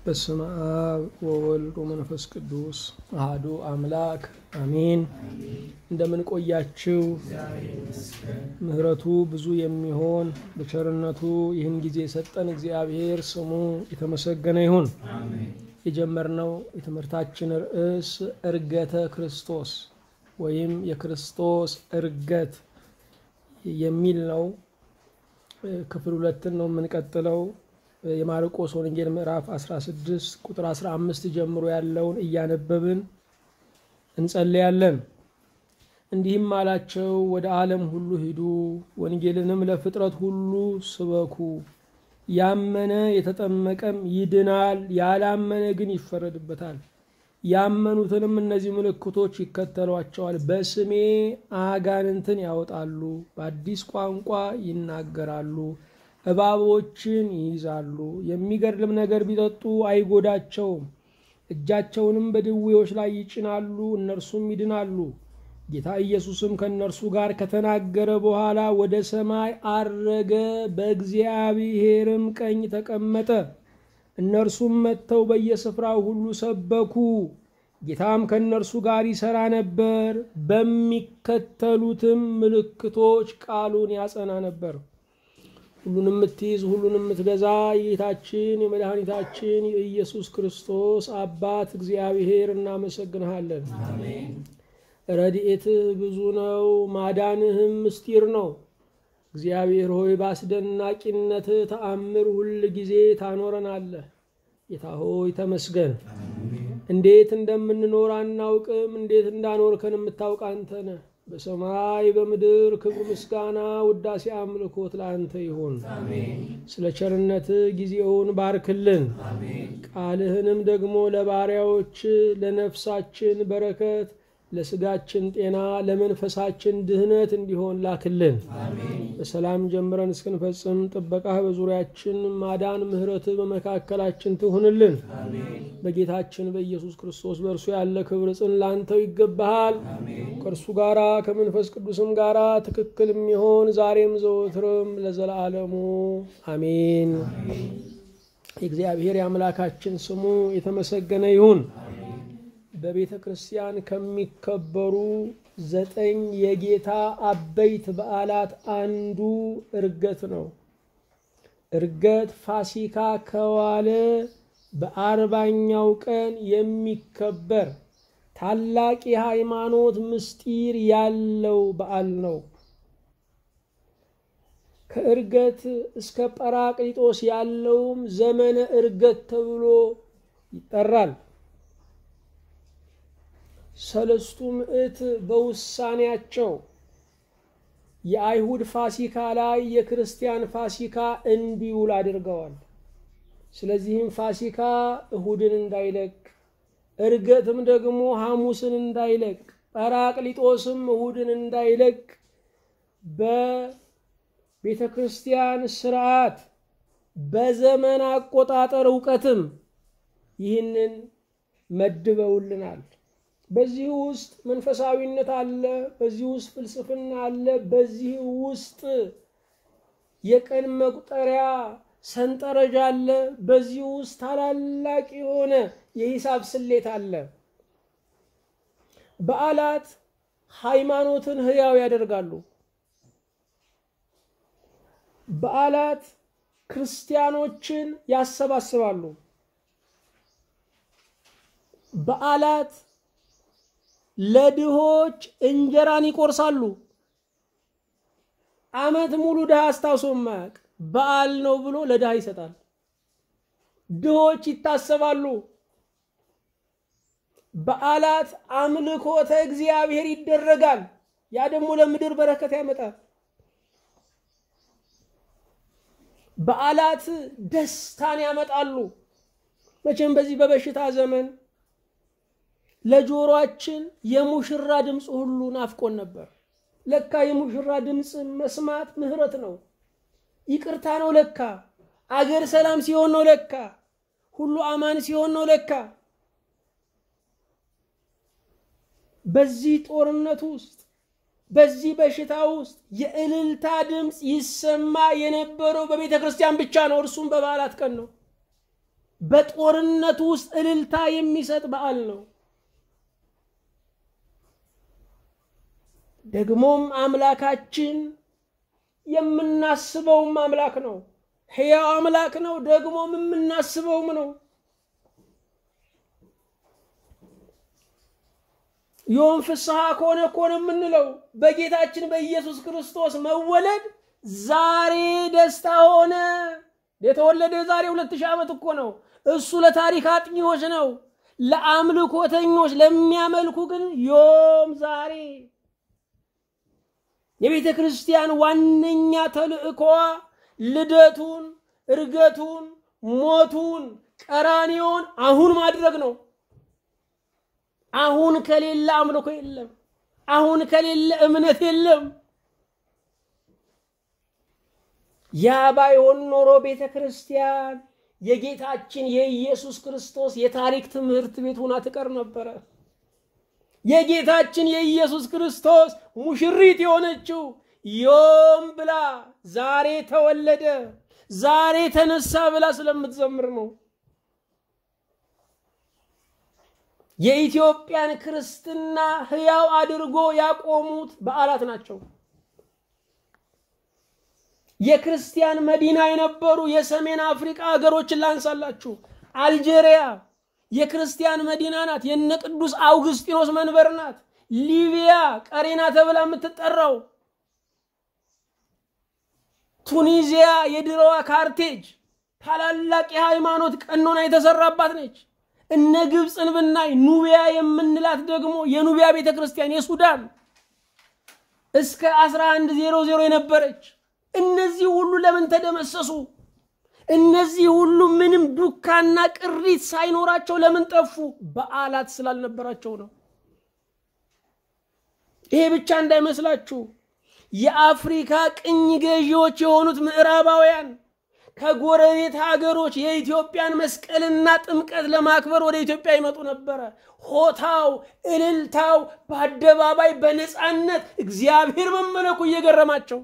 በስመ አብ ወወልድ ወመንፈስ ቅዱስ አህዱ አምላክ አሜን። እንደምን ቆያችሁ? ምሕረቱ ብዙ የሚሆን በቸርነቱ ይህን ጊዜ የሰጠን እግዚአብሔር ስሙ የተመሰገነ ይሁን። የጀመርነው የትምህርታችን ርዕስ እርገተ ክርስቶስ ወይም የክርስቶስ እርገት የሚል ነው። ክፍል ሁለትን ነው የምንቀጥለው። የማርቆስ ወንጌል ምዕራፍ 16 ቁጥር 15 ጀምሮ ያለውን እያነበብን እንጸልያለን። እንዲህም አላቸው፣ ወደ ዓለም ሁሉ ሂዱ፣ ወንጌልንም ለፍጥረት ሁሉ ስበኩ። ያመነ የተጠመቀም ይድናል፣ ያላመነ ግን ይፈረድበታል። ያመኑትንም እነዚህ ምልክቶች ይከተሏቸዋል። በስሜ አጋንንትን ያወጣሉ፣ በአዲስ ቋንቋ ይናገራሉ እባቦችን ይይዛሉ፣ የሚገድልም ነገር ቢጠጡ አይጎዳቸውም። እጃቸውንም በድዌዎች ላይ ይጭናሉ፣ እነርሱም ይድናሉ። ጌታ ኢየሱስም ከእነርሱ ጋር ከተናገረ በኋላ ወደ ሰማይ አረገ፣ በእግዚአብሔርም ቀኝ ተቀመጠ። እነርሱም መጥተው በየስፍራው ሁሉ ሰበኩ። ጌታም ከእነርሱ ጋር ይሠራ ነበር፣ በሚከተሉትም ምልክቶች ቃሉን ያጸና ነበር። ሁሉን የምትይዝ ሁሉን የምትገዛ የጌታችን የመድኃኒታችን የኢየሱስ ክርስቶስ አባት እግዚአብሔር እናመሰግንሃለን። ረድኤትህ ብዙ ነው፣ ማዳንህም ምስጢር ነው። እግዚአብሔር ሆይ በአስደናቂነትህ ተአምር ሁል ጊዜ ታኖረናለህ። ጌታ ሆይ ተመስገን። እንዴት እንደምንኖር አናውቅም፣ እንዴት እንዳኖርከን የምታውቅ አንተ ነህ። በሰማይ በምድር ክብር፣ ምስጋና፣ ውዳሴ፣ አምልኮት ለአንተ ይሁን። ስለ ቸርነት ጊዜውን ባርክልን። ቃልህንም ደግሞ ለባሪያዎች ለነፍሳችን በረከት፣ ለስጋችን ጤና፣ ለመንፈሳችን ድህነት እንዲሆን ላክልን። በሰላም ጀምረን እስክንፈጽም ጥበቃህ በዙሪያችን ማዳን፣ ምሕረትህ በመካከላችን ትሁንልን። በጌታችን በኢየሱስ ክርስቶስ በእርሱ ያለ ክብር ጽን ላንተው ይገባሃል። ከእርሱ ጋራ ከመንፈስ ቅዱስም ጋራ ትክክል የሚሆን ዛሬም ዘወትርም ለዘላለሙ አሜን። የእግዚአብሔር የአምላካችን ስሙ የተመሰገነ ይሁን። በቤተ ክርስቲያን ከሚከበሩ ዘጠኝ የጌታ አበይት በዓላት አንዱ እርገት ነው። እርገት ፋሲካ ከዋለ በአርባኛው ቀን የሚከበር ታላቅ የሃይማኖት ምስጢር ያለው በዓል ነው። ከእርገት እስከ ጰራቅሊጦስ ያለውም ዘመነ እርገት ተብሎ ይጠራል። ሰለስቱ ምዕት በውሳኔያቸው የአይሁድ ፋሲካ ላይ የክርስቲያን ፋሲካ እንዲውል አድርገዋል። ስለዚህም ፋሲካ እሁድን እንዳይለቅ፣ እርገትም ደግሞ ሐሙስን እንዳይለቅ፣ ጰራቅሊጦስም እሁድን እንዳይለቅ በቤተ ክርስቲያን ስርዓት በዘመን አቆጣጠር እውቀትም ይህንን መድበውልናል። በዚህ ውስጥ መንፈሳዊነት አለ። በዚህ ውስጥ ፍልስፍና አለ። በዚህ ውስጥ የቀን መቁጠሪያ ሰንጠረዥ አለ። በዚህ ውስጥ ታላላቅ የሆነ የሂሳብ ስሌት አለ። በዓላት ሃይማኖትን ሕያው ያደርጋሉ። በዓላት ክርስቲያኖችን ያሰባስባሉ። በዓላት ለድሆች እንጀራን ይቆርሳሉ። ዓመት ሙሉ ድሃ አስታውሶ ማያውቅ በዓል ነው ብሎ ለድሃ ይሰጣል። ድሆች ይታሰባሉ። በዓላት አምልኮተ እግዚአብሔር ይደረጋል። ያ ደግሞ ለምድር በረከት ያመጣል። በዓላት ደስታን ያመጣሉ። መቼም በዚህ በበሽታ ዘመን ለጆሮአችን የሙሽራ ድምፅ ሁሉ ናፍቆን ነበር። ለካ የሙሽራ ድምፅ መስማት ምሕረት ነው፣ ይቅርታ ነው። ለካ አገር ሰላም ሲሆን ነው። ለካ ሁሉ አማን ሲሆን ነው። ለካ በዚህ ጦርነት ውስጥ በዚህ በሽታ ውስጥ የእልልታ ድምፅ ይሰማ የነበረው በቤተ ክርስቲያን ብቻ ነው። እርሱም በበዓላት ቀን ነው። በጦርነቱ ውስጥ እልልታ የሚሰጥ በዓል ነው። ደግሞም አምላካችን የምናስበውም አምላክ ነው። ሕያው አምላክ ነው። ደግሞም የምናስበውም ነው። ዮም ፍስሐ ከሆነ ከሆነ የምንለው በጌታችን በኢየሱስ ክርስቶስ መወለድ ዛሬ ደስታ ሆነ። የተወለደ የዛሬ ሁለት ሺህ ዓመት እኮ ነው። እሱ ለታሪክ አጥኚዎች ነው። ለአምልኮተኞች ለሚያመልኩ ግን ዮም ዛሬ የቤተ ክርስቲያን ዋነኛ ተልእኮዋ ልደቱን፣ እርገቱን፣ ሞቱን፣ ቀራንዮን አሁን ማድረግ ነው። አሁን ከሌለ አምልኮ የለም። አሁን ከሌለ እምነት የለም። ያ ባይሆን ኖሮ ቤተ ክርስቲያን የጌታችን የኢየሱስ ክርስቶስ የታሪክ ትምህርት ቤት ሆና ትቀር ነበረ። የጌታችን የኢየሱስ ክርስቶስ ሙሽሪት የሆነችው ዮም ብላ ዛሬ ተወለደ፣ ዛሬ ተነሳ ብላ ስለምትዘምር ነው። የኢትዮጵያን ክርስትና ሕያው አድርጎ ያቆሙት በዓላት ናቸው። የክርስቲያን መዲና የነበሩ የሰሜን አፍሪካ ሀገሮችን ላንሳላችሁ። አልጄሪያ የክርስቲያን መዲና ናት። የነ ቅዱስ አውግስጢኖስ መንበር ናት። ሊቢያ ቀሬና ተብላ የምትጠራው፣ ቱኒዚያ የድሮዋ ካርቴጅ ታላላቅ የሃይማኖት ቀኖና የተሰራባት ነች። እነ ግብፅን ብናይ ኑቢያ የምንላት ደግሞ የኑቢያ ቤተ ክርስቲያን የሱዳን እስከ 1100 የነበረች እነዚህ ሁሉ ለምን ተደመሰሱ? እነዚህ ሁሉ ምንም ዱካና ቅሪት ሳይኖራቸው ለምን ጠፉ? በዓላት ስላልነበራቸው ነው። ይሄ ብቻ እንዳይመስላችሁ የአፍሪካ ቅኝ ገዢዎች የሆኑት ምዕራባውያን ከጎረቤት ሀገሮች የኢትዮጵያን መስቀልና ጥምቀት ለማክበር ወደ ኢትዮጵያ ይመጡ ነበረ። ሆታው፣ እልልታው በአደባባይ በነፃነት እግዚአብሔር መመለኩ እየገረማቸው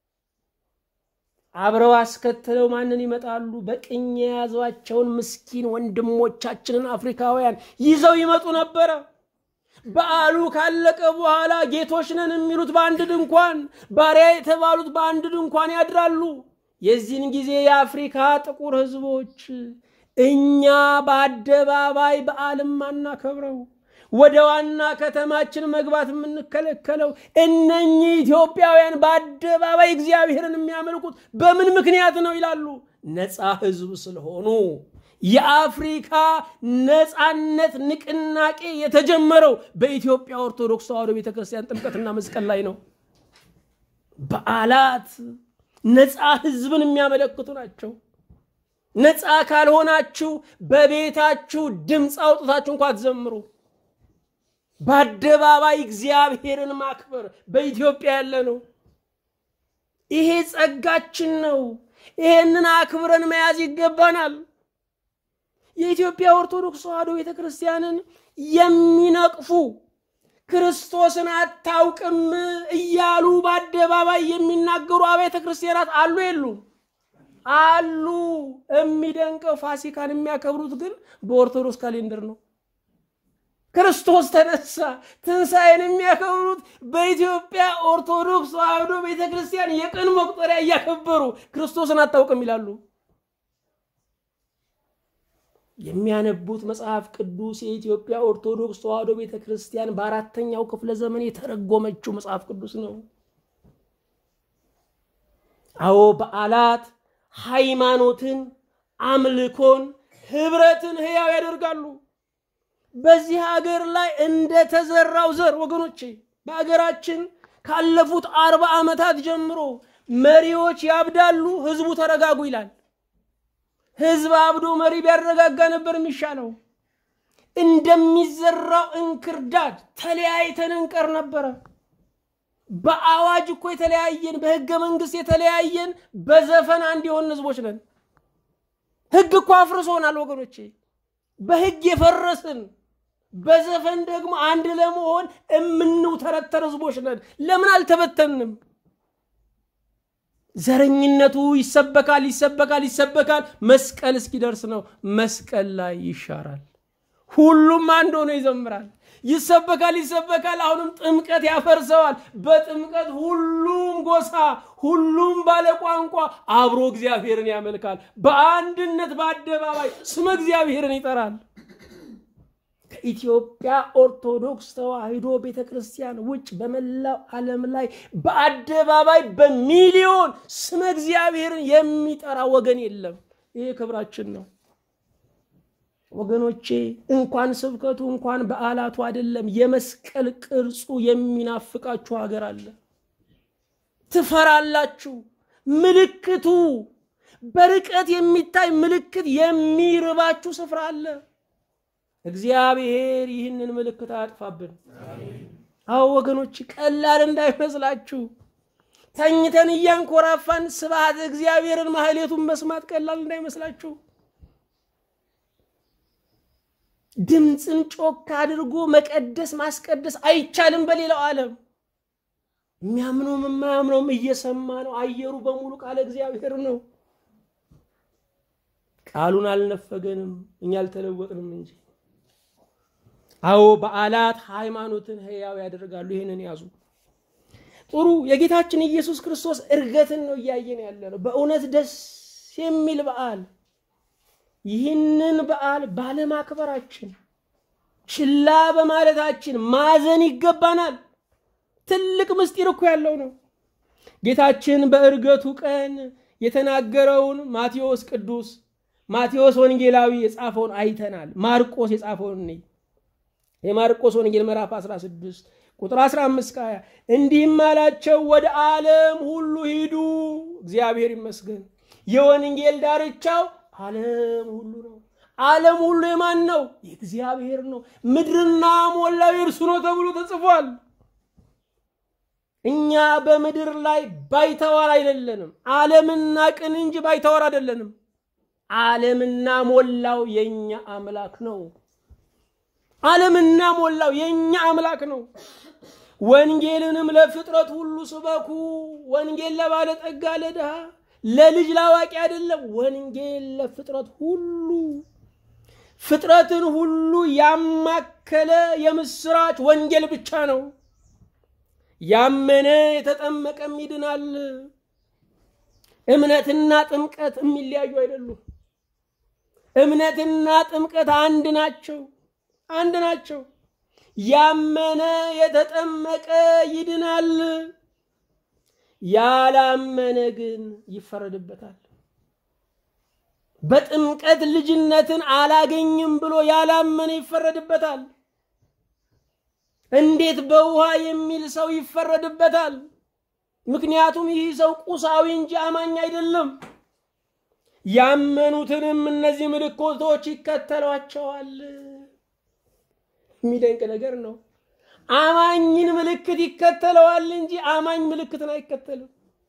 አብረው አስከትለው ማንን ይመጣሉ? በቅኝ የያዟቸውን ምስኪን ወንድሞቻችንን አፍሪካውያን ይዘው ይመጡ ነበረ። በዓሉ ካለቀ በኋላ ጌቶች ነን የሚሉት በአንድ ድንኳን፣ ባሪያ የተባሉት በአንድ ድንኳን ያድራሉ። የዚህን ጊዜ የአፍሪካ ጥቁር ሕዝቦች እኛ በአደባባይ በዓልም አናከብረው ወደ ዋና ከተማችን መግባት የምንከለከለው እነኚህ ኢትዮጵያውያን በአደባባይ እግዚአብሔርን የሚያመልኩት በምን ምክንያት ነው ይላሉ። ነፃ ሕዝብ ስለሆኑ። የአፍሪካ ነፃነት ንቅናቄ የተጀመረው በኢትዮጵያ ኦርቶዶክስ ተዋሕዶ ቤተክርስቲያን ጥምቀትና መስቀል ላይ ነው። በዓላት ነፃ ሕዝብን የሚያመለክቱ ናቸው። ነፃ ካልሆናችሁ በቤታችሁ ድምፅ አውጥታችሁ እንኳ አትዘምሩ። በአደባባይ እግዚአብሔርን ማክበር በኢትዮጵያ ያለ ነው። ይሄ ጸጋችን ነው። ይሄንን አክብረን መያዝ ይገባናል። የኢትዮጵያ ኦርቶዶክስ ተዋሕዶ ቤተ ክርስቲያንን የሚነቅፉ ክርስቶስን አታውቅም እያሉ በአደባባይ የሚናገሩ አብያተ ክርስቲያናት አሉ የሉም? አሉ። የሚደንቀው ፋሲካን የሚያከብሩት ግን በኦርቶዶክስ ካሌንደር ነው። ክርስቶስ ተነሳ ትንሣኤን የሚያከብሩት በኢትዮጵያ ኦርቶዶክስ ተዋሕዶ ቤተ ክርስቲያን የቀን መቁጠሪያ እያከበሩ ክርስቶስን አታውቅም ይላሉ። የሚያነቡት መጽሐፍ ቅዱስ የኢትዮጵያ ኦርቶዶክስ ተዋሕዶ ቤተ ክርስቲያን በአራተኛው ክፍለ ዘመን የተረጎመችው መጽሐፍ ቅዱስ ነው። አዎ በዓላት ሃይማኖትን፣ አምልኮን፣ ህብረትን ህያው ያደርጋሉ። በዚህ ሀገር ላይ እንደተዘራው ዘር ወገኖቼ፣ በሀገራችን ካለፉት አርባ ዓመታት ጀምሮ መሪዎች ያብዳሉ፣ ህዝቡ ተረጋጉ ይላል። ህዝብ አብዶ መሪ ቢያረጋጋ ነበር የሚሻለው። እንደሚዘራው እንክርዳድ ተለያይተን እንቀር ነበረ። በአዋጅ እኮ የተለያየን፣ በህገ መንግስት የተለያየን፣ በዘፈን አንድ የሆን ህዝቦች ነን። ህግ እኮ አፍርሶናል ወገኖቼ፣ በህግ የፈረስን በዘፈን ደግሞ አንድ ለመሆን የምንውተረተር ህዝቦች ነን። ለምን አልተበተንም? ዘረኝነቱ ይሰበካል ይሰበካል ይሰበካል፣ መስቀል እስኪደርስ ነው። መስቀል ላይ ይሻራል። ሁሉም አንድ ሆኖ ይዘምራል። ይሰበካል ይሰበካል። አሁንም ጥምቀት ያፈርሰዋል። በጥምቀት ሁሉም ጎሳ፣ ሁሉም ባለ ቋንቋ አብሮ እግዚአብሔርን ያመልካል። በአንድነት በአደባባይ ስመ እግዚአብሔርን ይጠራል። ከኢትዮጵያ ኦርቶዶክስ ተዋሕዶ ቤተ ክርስቲያን ውጭ በመላው ዓለም ላይ በአደባባይ በሚሊዮን ስመ እግዚአብሔርን የሚጠራ ወገን የለም። ይሄ ክብራችን ነው። ወገኖቼ እንኳን ስብከቱ እንኳን በዓላቱ አይደለም፣ የመስቀል ቅርጹ የሚናፍቃችሁ ሀገር አለ። ትፈራላችሁ። ምልክቱ በርቀት የሚታይ ምልክት የሚርባችሁ ስፍራ አለ። እግዚአብሔር ይህንን ምልክት አያጥፋብን። አዎ ወገኖች ቀላል እንዳይመስላችሁ። ተኝተን እያንኮራፋን ስብሐት እግዚአብሔርን ማህሌቱን መስማት ቀላል እንዳይመስላችሁ። ድምፅን ጮክ አድርጎ መቀደስ ማስቀደስ አይቻልም። በሌላው ዓለም የሚያምነውም የማያምነውም እየሰማ ነው። አየሩ በሙሉ ቃለ እግዚአብሔር ነው። ቃሉን አልነፈገንም፣ እኛ አልተለወጥንም እንጂ። አዎ በዓላት ሃይማኖትን ሕያው ያደርጋሉ። ይህንን ያዙ። ጥሩ የጌታችን ኢየሱስ ክርስቶስ እርገትን ነው እያየን ያለ ነው። በእውነት ደስ የሚል በዓል ይህንን በዓል ባለማክበራችን ችላ በማለታችን ማዘን ይገባናል። ትልቅ ምስጢር እኮ ያለው ነው። ጌታችን በእርገቱ ቀን የተናገረውን ማቴዎስ ቅዱስ ማቴዎስ ወንጌላዊ የጻፈውን አይተናል። ማርቆስ የጻፈውን እኔ የማርቆስ ወንጌል ምዕራፍ 16 ቁጥር 15 ከ20 እንዲህም አላቸው፣ ወደ ዓለም ሁሉ ሂዱ። እግዚአብሔር ይመስገን። የወንጌል ዳርቻው ዓለም ሁሉ ነው። ዓለም ሁሉ የማን ነው? የእግዚአብሔር ነው። ምድርና ሞላው የእርሱ ነው ተብሎ ተጽፏል። እኛ በምድር ላይ ባይተዋር አይደለንም። ዓለምና ቅን እንጂ ባይተዋር አይደለንም። ዓለምና ሞላው የኛ አምላክ ነው። ዓለምና ሞላው የኛ አምላክ ነው። ወንጌልንም ለፍጥረት ሁሉ ስበኩ። ወንጌል ለባለጠጋ ለድሃ ለልጅ ላዋቂ አይደለም። ወንጌል ለፍጥረት ሁሉ ፍጥረትን ሁሉ ያማከለ የምስራች ወንጌል ብቻ ነው። ያመነ የተጠመቀም ይድናል። እምነትና ጥምቀት የሚለያዩ አይደሉም። እምነትና ጥምቀት አንድ ናቸው፣ አንድ ናቸው። ያመነ የተጠመቀ ይድናል። ያላመነ ግን ይፈረድበታል። በጥምቀት ልጅነትን አላገኝም ብሎ ያላመነ ይፈረድበታል። እንዴት በውሃ የሚል ሰው ይፈረድበታል? ምክንያቱም ይህ ሰው ቁሳዊ እንጂ አማኝ አይደለም። ያመኑትንም እነዚህ ምልክቶች ይከተሏቸዋል። የሚደንቅ ነገር ነው። አማኝን ምልክት ይከተለዋል እንጂ አማኝ ምልክትን አይከተልም።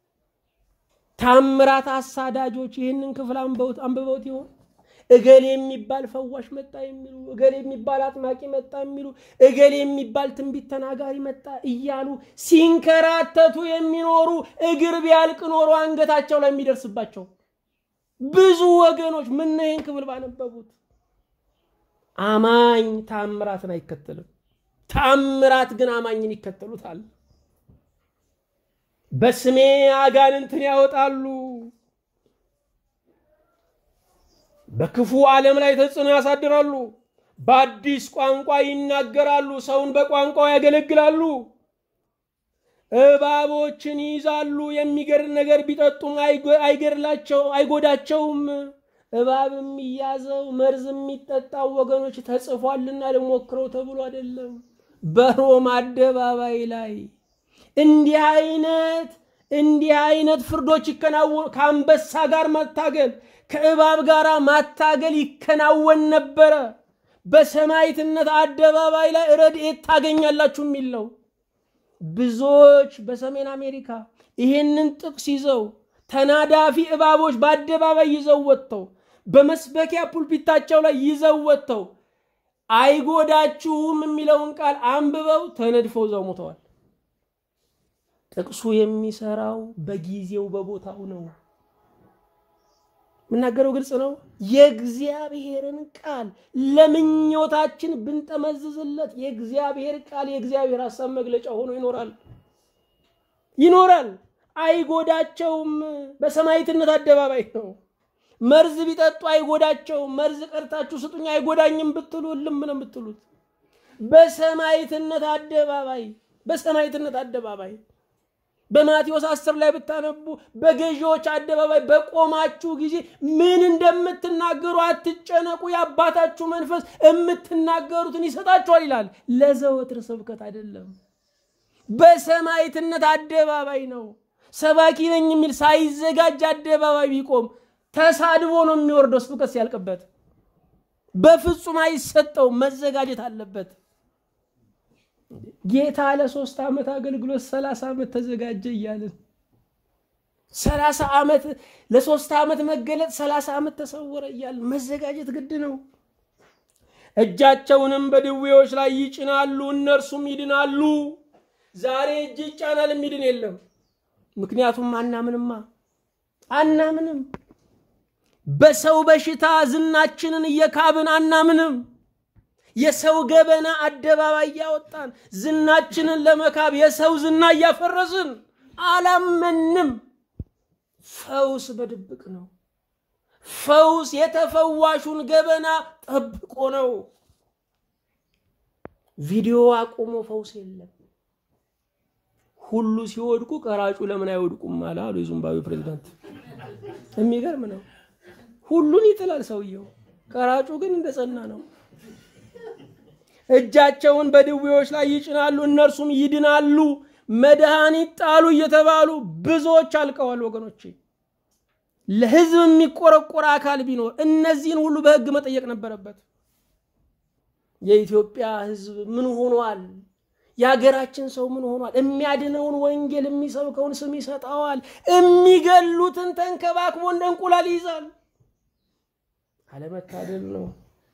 ታምራት አሳዳጆች ይህንን ክፍል አንብበውት ይሆን? እገሌ የሚባል ፈዋሽ መጣ የሚሉ እገሌ የሚባል አጥማቂ መጣ የሚሉ እገሌ የሚባል ትንቢት ተናጋሪ መጣ እያሉ ሲንከራተቱ የሚኖሩ እግር ቢያልቅ ኖሮ አንገታቸው ላይ የሚደርስባቸው ብዙ ወገኖች ምን ይህን ክፍል ባነበቡት። አማኝ ታምራትን አይከተልም። ታምራት ግን አማኝን ይከተሉታል። በስሜ አጋንንትን ያወጣሉ። በክፉ ዓለም ላይ ተጽዕኖ ያሳድራሉ። በአዲስ ቋንቋ ይናገራሉ። ሰውን በቋንቋው ያገለግላሉ። እባቦችን ይይዛሉ። የሚገድል ነገር ቢጠጡም አይገድላቸው አይጎዳቸውም። እባብ የሚያዘው መርዝ የሚጠጣው ወገኖች ተጽፏልና ልሞክረው ተብሎ አይደለም። በሮም አደባባይ ላይ እንዲህ አይነት እንዲህ አይነት ፍርዶች ይከናወኑ። ከአንበሳ ጋር መታገል ከእባብ ጋር ማታገል ይከናወን ነበረ። በሰማዕትነት አደባባይ ላይ ረድኤት ታገኛላችሁ የሚል ነው። ብዙዎች በሰሜን አሜሪካ ይሄንን ጥቅስ ይዘው ተናዳፊ እባቦች በአደባባይ ይዘው ወጥተው በመስበኪያ ፑልፒታቸው ላይ ይዘው ወጥተው አይጎዳችሁም የሚለውን ቃል አንብበው ተነድፈው ዘው ሞተዋል። ጥቅሱ የሚሰራው በጊዜው በቦታው ነው። የምናገረው ግልጽ ነው። የእግዚአብሔርን ቃል ለምኞታችን ብንጠመዝዝለት የእግዚአብሔር ቃል የእግዚአብሔር ሀሳብ መግለጫ ሆኖ ይኖራል ይኖራል። አይጎዳቸውም። በሰማዕትነት አደባባይ ነው። መርዝ ቢጠጡ አይጎዳቸውም። መርዝ ቀርታችሁ ስጡኝ አይጎዳኝም ብትሉ እልም ነው የምትሉት። በሰማዕትነት አደባባይ በሰማዕትነት አደባባይ በማቴዎስ አስር ላይ ብታነቡ በገዢዎች አደባባይ በቆማችሁ ጊዜ ምን እንደምትናገሩ አትጨነቁ፣ የአባታችሁ መንፈስ የምትናገሩትን ይሰጣችኋል ይላል። ለዘወትር ስብከት አይደለም፣ በሰማዕትነት አደባባይ ነው። ሰባኪ ነኝ የሚል ሳይዘጋጅ አደባባይ ቢቆም ተሳድቦ ነው የሚወርደው ስብከት ሲያልቅበት። በፍጹም አይሰጠው፣ መዘጋጀት አለበት። ጌታ ለሶስት ዓመት አገልግሎት ሰላሳ ዓመት ተዘጋጀ እያልን ሰላሳ ዓመት ለሶስት ዓመት መገለጥ ሰላሳ ዓመት ተሰወረ እያልን መዘጋጀት ግድ ነው። እጃቸውንም በድዌዎች ላይ ይጭናሉ እነርሱም ይድናሉ። ዛሬ እጅ ይጫናል የሚድን የለም። ምክንያቱም አናምንማ አናምንም። በሰው በሽታ ዝናችንን እየካብን አናምንም። የሰው ገበና አደባባይ እያወጣን ዝናችንን ለመካብ የሰው ዝና እያፈረስን አላመንም። ፈውስ በድብቅ ነው። ፈውስ የተፈዋሹን ገበና ጠብቆ ነው። ቪዲዮ አቁሞ ፈውስ የለም። ሁሉ ሲወድቁ ቀራጩ ለምን አይወድቁም አለ አሉ የዚምባብዌ ፕሬዚዳንት። የሚገርም ነው። ሁሉን ይጥላል ሰውየው፣ ቀራጩ ግን እንደጸና ነው። እጃቸውን በድዌዎች ላይ ይጭናሉ እነርሱም ይድናሉ። መድኃኒት ጣሉ እየተባሉ ብዙዎች አልቀዋል። ወገኖቼ ለሕዝብ የሚቆረቆር አካል ቢኖር እነዚህን ሁሉ በሕግ መጠየቅ ነበረበት። የኢትዮጵያ ሕዝብ ምን ሆኗል? የሀገራችን ሰው ምን ሆኗል? የሚያድነውን ወንጌል የሚሰብከውን ስም ይሰጠዋል። የሚገሉትን ተንከባክቦ እንደ እንቁላል ይይዛል። አለመታደል ነው።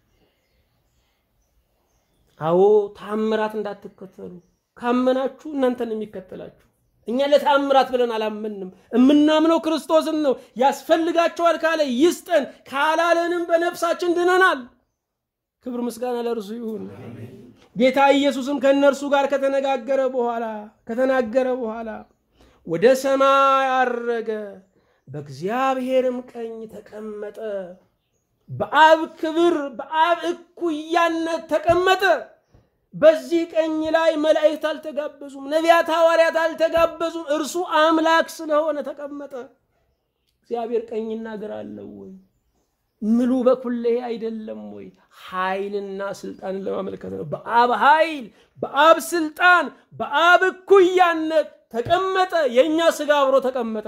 አዎ ታምራት እንዳትከተሉ። ካመናችሁ እናንተን የሚከተላችሁ። እኛ ለታምራት ብለን አላመንም። የምናምነው ክርስቶስን ነው። ያስፈልጋቸዋል ካለ ይስጠን፣ ካላለንም በነፍሳችን ድነናል። ክብር ምስጋና ለእርሱ ይሁን። ጌታ ኢየሱስም ከእነርሱ ጋር ከተነጋገረ በኋላ ከተናገረ በኋላ ወደ ሰማይ አረገ፣ በእግዚአብሔርም ቀኝ ተቀመጠ። በአብ ክብር በአብ እኩያነት ተቀመጠ። በዚህ ቀኝ ላይ መላእክት አልተጋበዙም፣ ነቢያት ሐዋርያት አልተጋበዙም። እርሱ አምላክ ስለሆነ ተቀመጠ። እግዚአብሔር ቀኝና ግራ አለው ወይ? ምሉ በኩሌ አይደለም ወይ? ኃይልና ስልጣንን ለማመልከት ነው። በአብ ኃይል፣ በአብ ስልጣን፣ በአብ እኩያነት ተቀመጠ። የእኛ ስጋ አብሮ ተቀመጠ።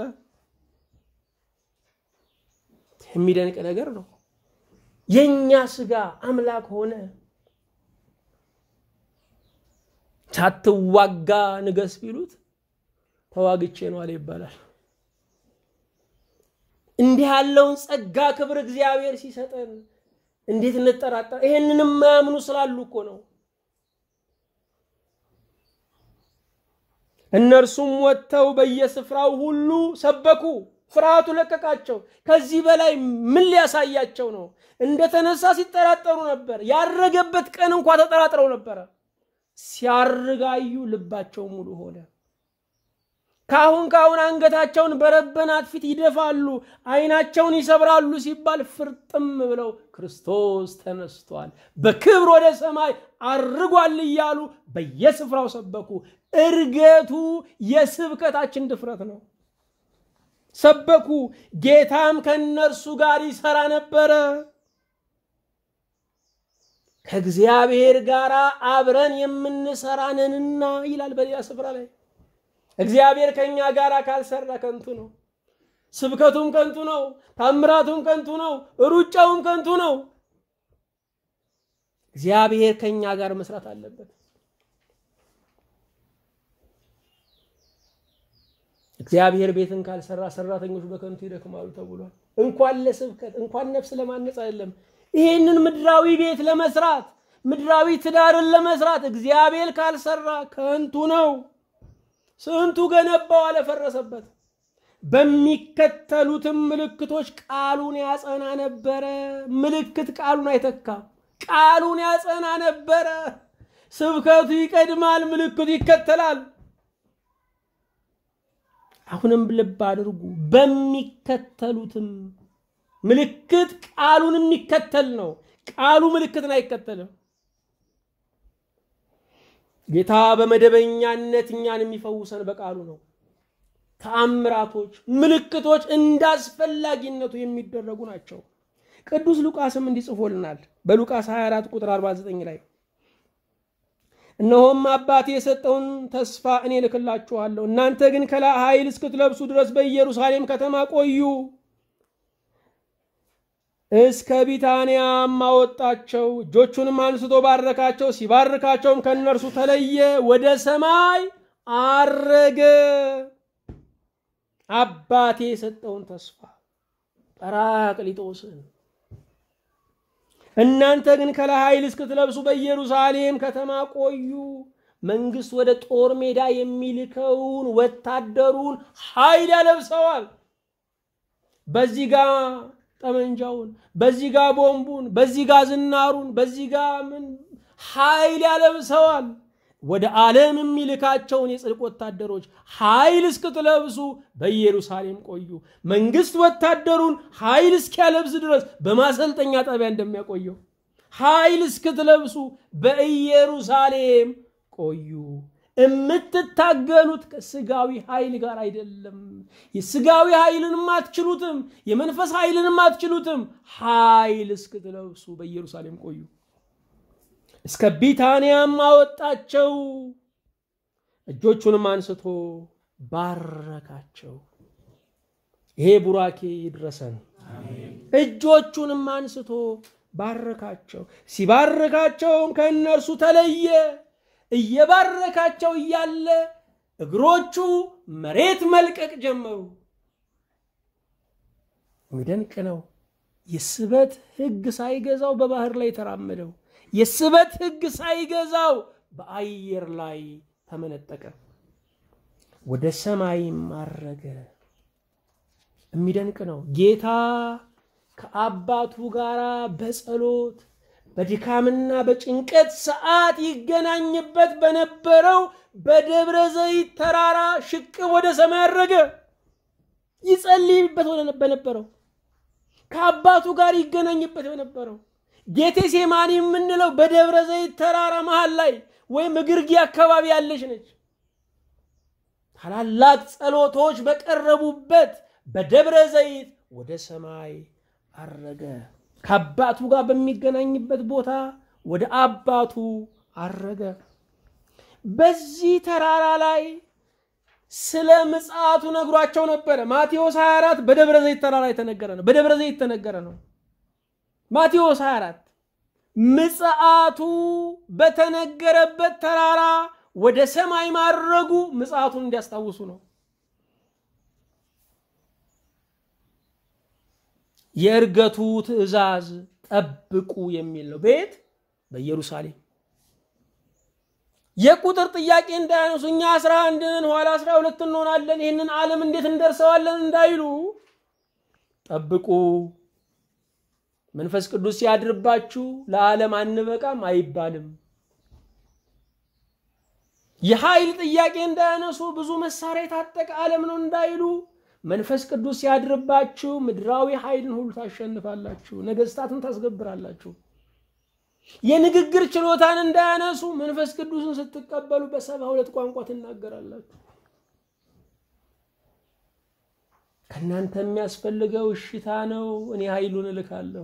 የሚደንቅ ነገር ነው። የእኛ ስጋ አምላክ ሆነ። ሳትዋጋ ንገስ ቢሉት ተዋግቼ ነው አለ ይባላል። እንዲህ ያለውን ጸጋ ክብር እግዚአብሔር ሲሰጠን እንዴት እንጠራጠር? ይሄንን የማያምኑ ስላሉ እኮ ነው። እነርሱም ወጥተው በየስፍራው ሁሉ ሰበኩ። ፍርሃቱ ለቀቃቸው። ከዚህ በላይ ምን ሊያሳያቸው ነው? እንደተነሳ ሲጠራጠሩ ነበር። ያረገበት ቀን እንኳ ተጠራጥረው ነበረ። ሲያርጋዩ ልባቸው ሙሉ ሆነ። ካሁን ካሁን አንገታቸውን በረበናት ፊት ይደፋሉ፣ ዓይናቸውን ይሰብራሉ ሲባል ፍርጥም ብለው ክርስቶስ ተነስቷል፣ በክብር ወደ ሰማይ አርጓል እያሉ በየስፍራው ሰበኩ። እርገቱ የስብከታችን ድፍረት ነው። ሰበኩ። ጌታም ከእነርሱ ጋር ይሰራ ነበረ። ከእግዚአብሔር ጋር አብረን የምንሰራ ነንና ይላል በሌላ ስፍራ ላይ። እግዚአብሔር ከእኛ ጋር ካልሰራ ከንቱ ነው። ስብከቱም ከንቱ ነው። ታምራቱም ከንቱ ነው። ሩጫውም ከንቱ ነው። እግዚአብሔር ከእኛ ጋር መስራት አለበት። እግዚአብሔር ቤትን ካልሰራ ሰራተኞች በከንቱ ይደክማሉ ተብሏል። እንኳን ለስብከት እንኳን ነፍስ ለማነጽ አይደለም ይህንን ምድራዊ ቤት ለመስራት ምድራዊ ትዳርን ለመስራት እግዚአብሔር ካልሰራ ከንቱ ነው። ስንቱ ገነባው አለፈረሰበት። በሚከተሉትም ምልክቶች ቃሉን ያጸና ነበረ። ምልክት ቃሉን አይተካም። ቃሉን ያጸና ነበረ። ስብከቱ ይቀድማል፣ ምልክቱ ይከተላል። አሁንም ልብ አድርጉ። በሚከተሉትም ምልክት ቃሉን የሚከተል ነው። ቃሉ ምልክትን አይከተልም። ጌታ በመደበኛነት እኛን የሚፈውሰን በቃሉ ነው። ተአምራቶች፣ ምልክቶች እንዳስፈላጊነቱ የሚደረጉ ናቸው። ቅዱስ ሉቃስም እንዲጽፎልናል በሉቃስ 24 ቁጥር 49 ላይ እነሆም አባቴ የሰጠውን ተስፋ እኔ ልክላችኋለሁ፣ እናንተ ግን ከላይ ኃይል እስክትለብሱ ድረስ በኢየሩሳሌም ከተማ ቆዩ። እስከ ቢታንያም አወጣቸው፣ እጆቹንም አንስቶ ባረካቸው። ሲባርካቸውም ከእነርሱ ተለየ፣ ወደ ሰማይ አረገ። አባቴ የሰጠውን ተስፋ ጰራቅሊጦስን እናንተ ግን ከላይ ኃይል እስክትለብሱ በኢየሩሳሌም ከተማ ቆዩ። መንግስት ወደ ጦር ሜዳ የሚልከውን ወታደሩን ኃይል ያለብሰዋል። በዚህ ጋ ጠመንጃውን፣ በዚህ ጋ ቦምቡን፣ በዚህ ጋ ዝናሩን፣ በዚህ ጋ ምን ኃይል ያለብሰዋል። ወደ ዓለም የሚልካቸውን የጽድቅ ወታደሮች ኃይል እስክትለብሱ በኢየሩሳሌም ቆዩ። መንግስት ወታደሩን ኃይል እስኪያለብስ ድረስ በማሰልጠኛ ጣቢያ እንደሚያቆየው ኃይል እስክትለብሱ በኢየሩሳሌም ቆዩ። የምትታገሉት ከስጋዊ ኃይል ጋር አይደለም። የስጋዊ ኃይልንም አትችሉትም፣ የመንፈስ ኃይልንም አትችሉትም። ኃይል እስክትለብሱ በኢየሩሳሌም ቆዩ። እስከ ቢታንያም አወጣቸው፣ እጆቹንም አንስቶ ባረካቸው። ይሄ ቡራኬ ይድረሰን። እጆቹንም አንስቶ ባረካቸው። ሲባረካቸውም ከእነርሱ ተለየ። እየባረካቸው እያለ እግሮቹ መሬት መልቀቅ ጀመሩ። የሚደንቅ ነው። የስበት ሕግ ሳይገዛው በባህር ላይ ተራመደው። የስበት ሕግ ሳይገዛው በአየር ላይ ተመነጠቀ፣ ወደ ሰማይም አረገ። የሚደንቅ ነው። ጌታ ከአባቱ ጋር በጸሎት በድካምና በጭንቀት ሰዓት ይገናኝበት በነበረው በደብረ ዘይት ተራራ ሽቅብ ወደ ሰማይ አረገ። ይጸልይበት በነበረው ከአባቱ ጋር ይገናኝበት በነበረው ጌቴሴማኒ የምንለው በደብረ ዘይት ተራራ መሃል ላይ ወይም እግርጌ አካባቢ ያለች ነች። ታላላቅ ጸሎቶች በቀረቡበት በደብረ ዘይት ወደ ሰማይ አረገ። ከአባቱ ጋር በሚገናኝበት ቦታ ወደ አባቱ አረገ። በዚህ ተራራ ላይ ስለ ምጽአቱ ነግሯቸው ነበረ። ማቴዎስ 24 በደብረ ዘይት ተራራ የተነገረ ነው። በደብረ ዘይት የተነገረ ነው። ማቴዎስ 24 ምጽአቱ በተነገረበት ተራራ ወደ ሰማይ ማድረጉ ምጽአቱን እንዲያስታውሱ ነው። የእርገቱ ትእዛዝ ጠብቁ የሚል ነው። ቤት በኢየሩሳሌም የቁጥር ጥያቄ እንዳያነሱ እኛ አስራ አንድ ነን ኋላ አስራ ሁለት እንሆናለን ይህንን ዓለም እንዴት እንደርሰዋለን እንዳይሉ ጠብቁ። መንፈስ ቅዱስ ሲያድርባችሁ ለዓለም አንበቃም አይባልም። የኃይል ጥያቄ እንዳያነሱ ብዙ መሳሪያ የታጠቀ ዓለም ነው እንዳይሉ መንፈስ ቅዱስ ሲያድርባችሁ ምድራዊ ኃይልን ሁሉ ታሸንፋላችሁ፣ ነገስታትን ታስገብራላችሁ። የንግግር ችሎታን እንዳያነሱ መንፈስ ቅዱስን ስትቀበሉ በሰባ ሁለት ቋንቋ ትናገራላችሁ። ከእናንተ የሚያስፈልገው እሽታ ነው። እኔ ኃይሉን እልካለሁ።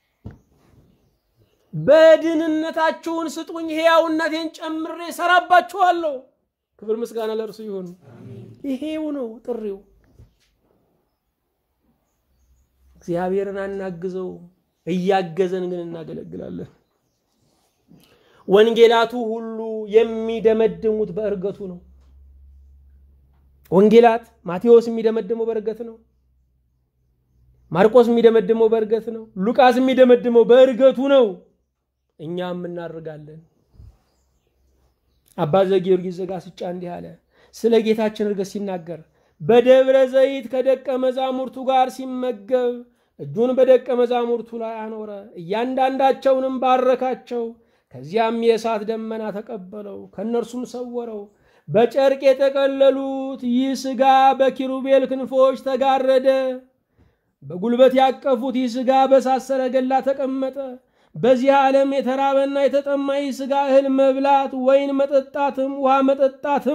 በድህንነታችሁን ስጡኝ፣ ሕያውነቴን ጨምሬ እሰራባችኋለሁ። ክብር ምስጋና ለእርሱ ይሁን። ይሄው ነው ጥሪው። እግዚአብሔርን አናግዘው፣ እያገዘን ግን እናገለግላለን። ወንጌላቱ ሁሉ የሚደመድሙት በእርገቱ ነው። ወንጌላት ማቴዎስ የሚደመድመው በእርገት ነው። ማርቆስ የሚደመድመው በእርገት ነው። ሉቃስ የሚደመድመው በእርገቱ ነው። እኛም እናርጋለን። አባ ዘጊዮርጊስ ዘጋስጫ እንዲህ አለ፣ ስለ ጌታችን እርገት ሲናገር በደብረ ዘይት ከደቀ መዛሙርቱ ጋር ሲመገብ እጁን በደቀ መዛሙርቱ ላይ አኖረ፣ እያንዳንዳቸውንም ባረካቸው። ከዚያም የእሳት ደመና ተቀበለው፣ ከእነርሱም ሰወረው። በጨርቅ የጠቀለሉት ይህ ሥጋ በኪሩቤል ክንፎች ተጋረደ። በጉልበት ያቀፉት ይህ ሥጋ በእሳት ሰረገላ ተቀመጠ። በዚህ ዓለም የተራበና የተጠማ ይህ ሥጋ እህል መብላት ወይን መጠጣትም ውሃ መጠጣትም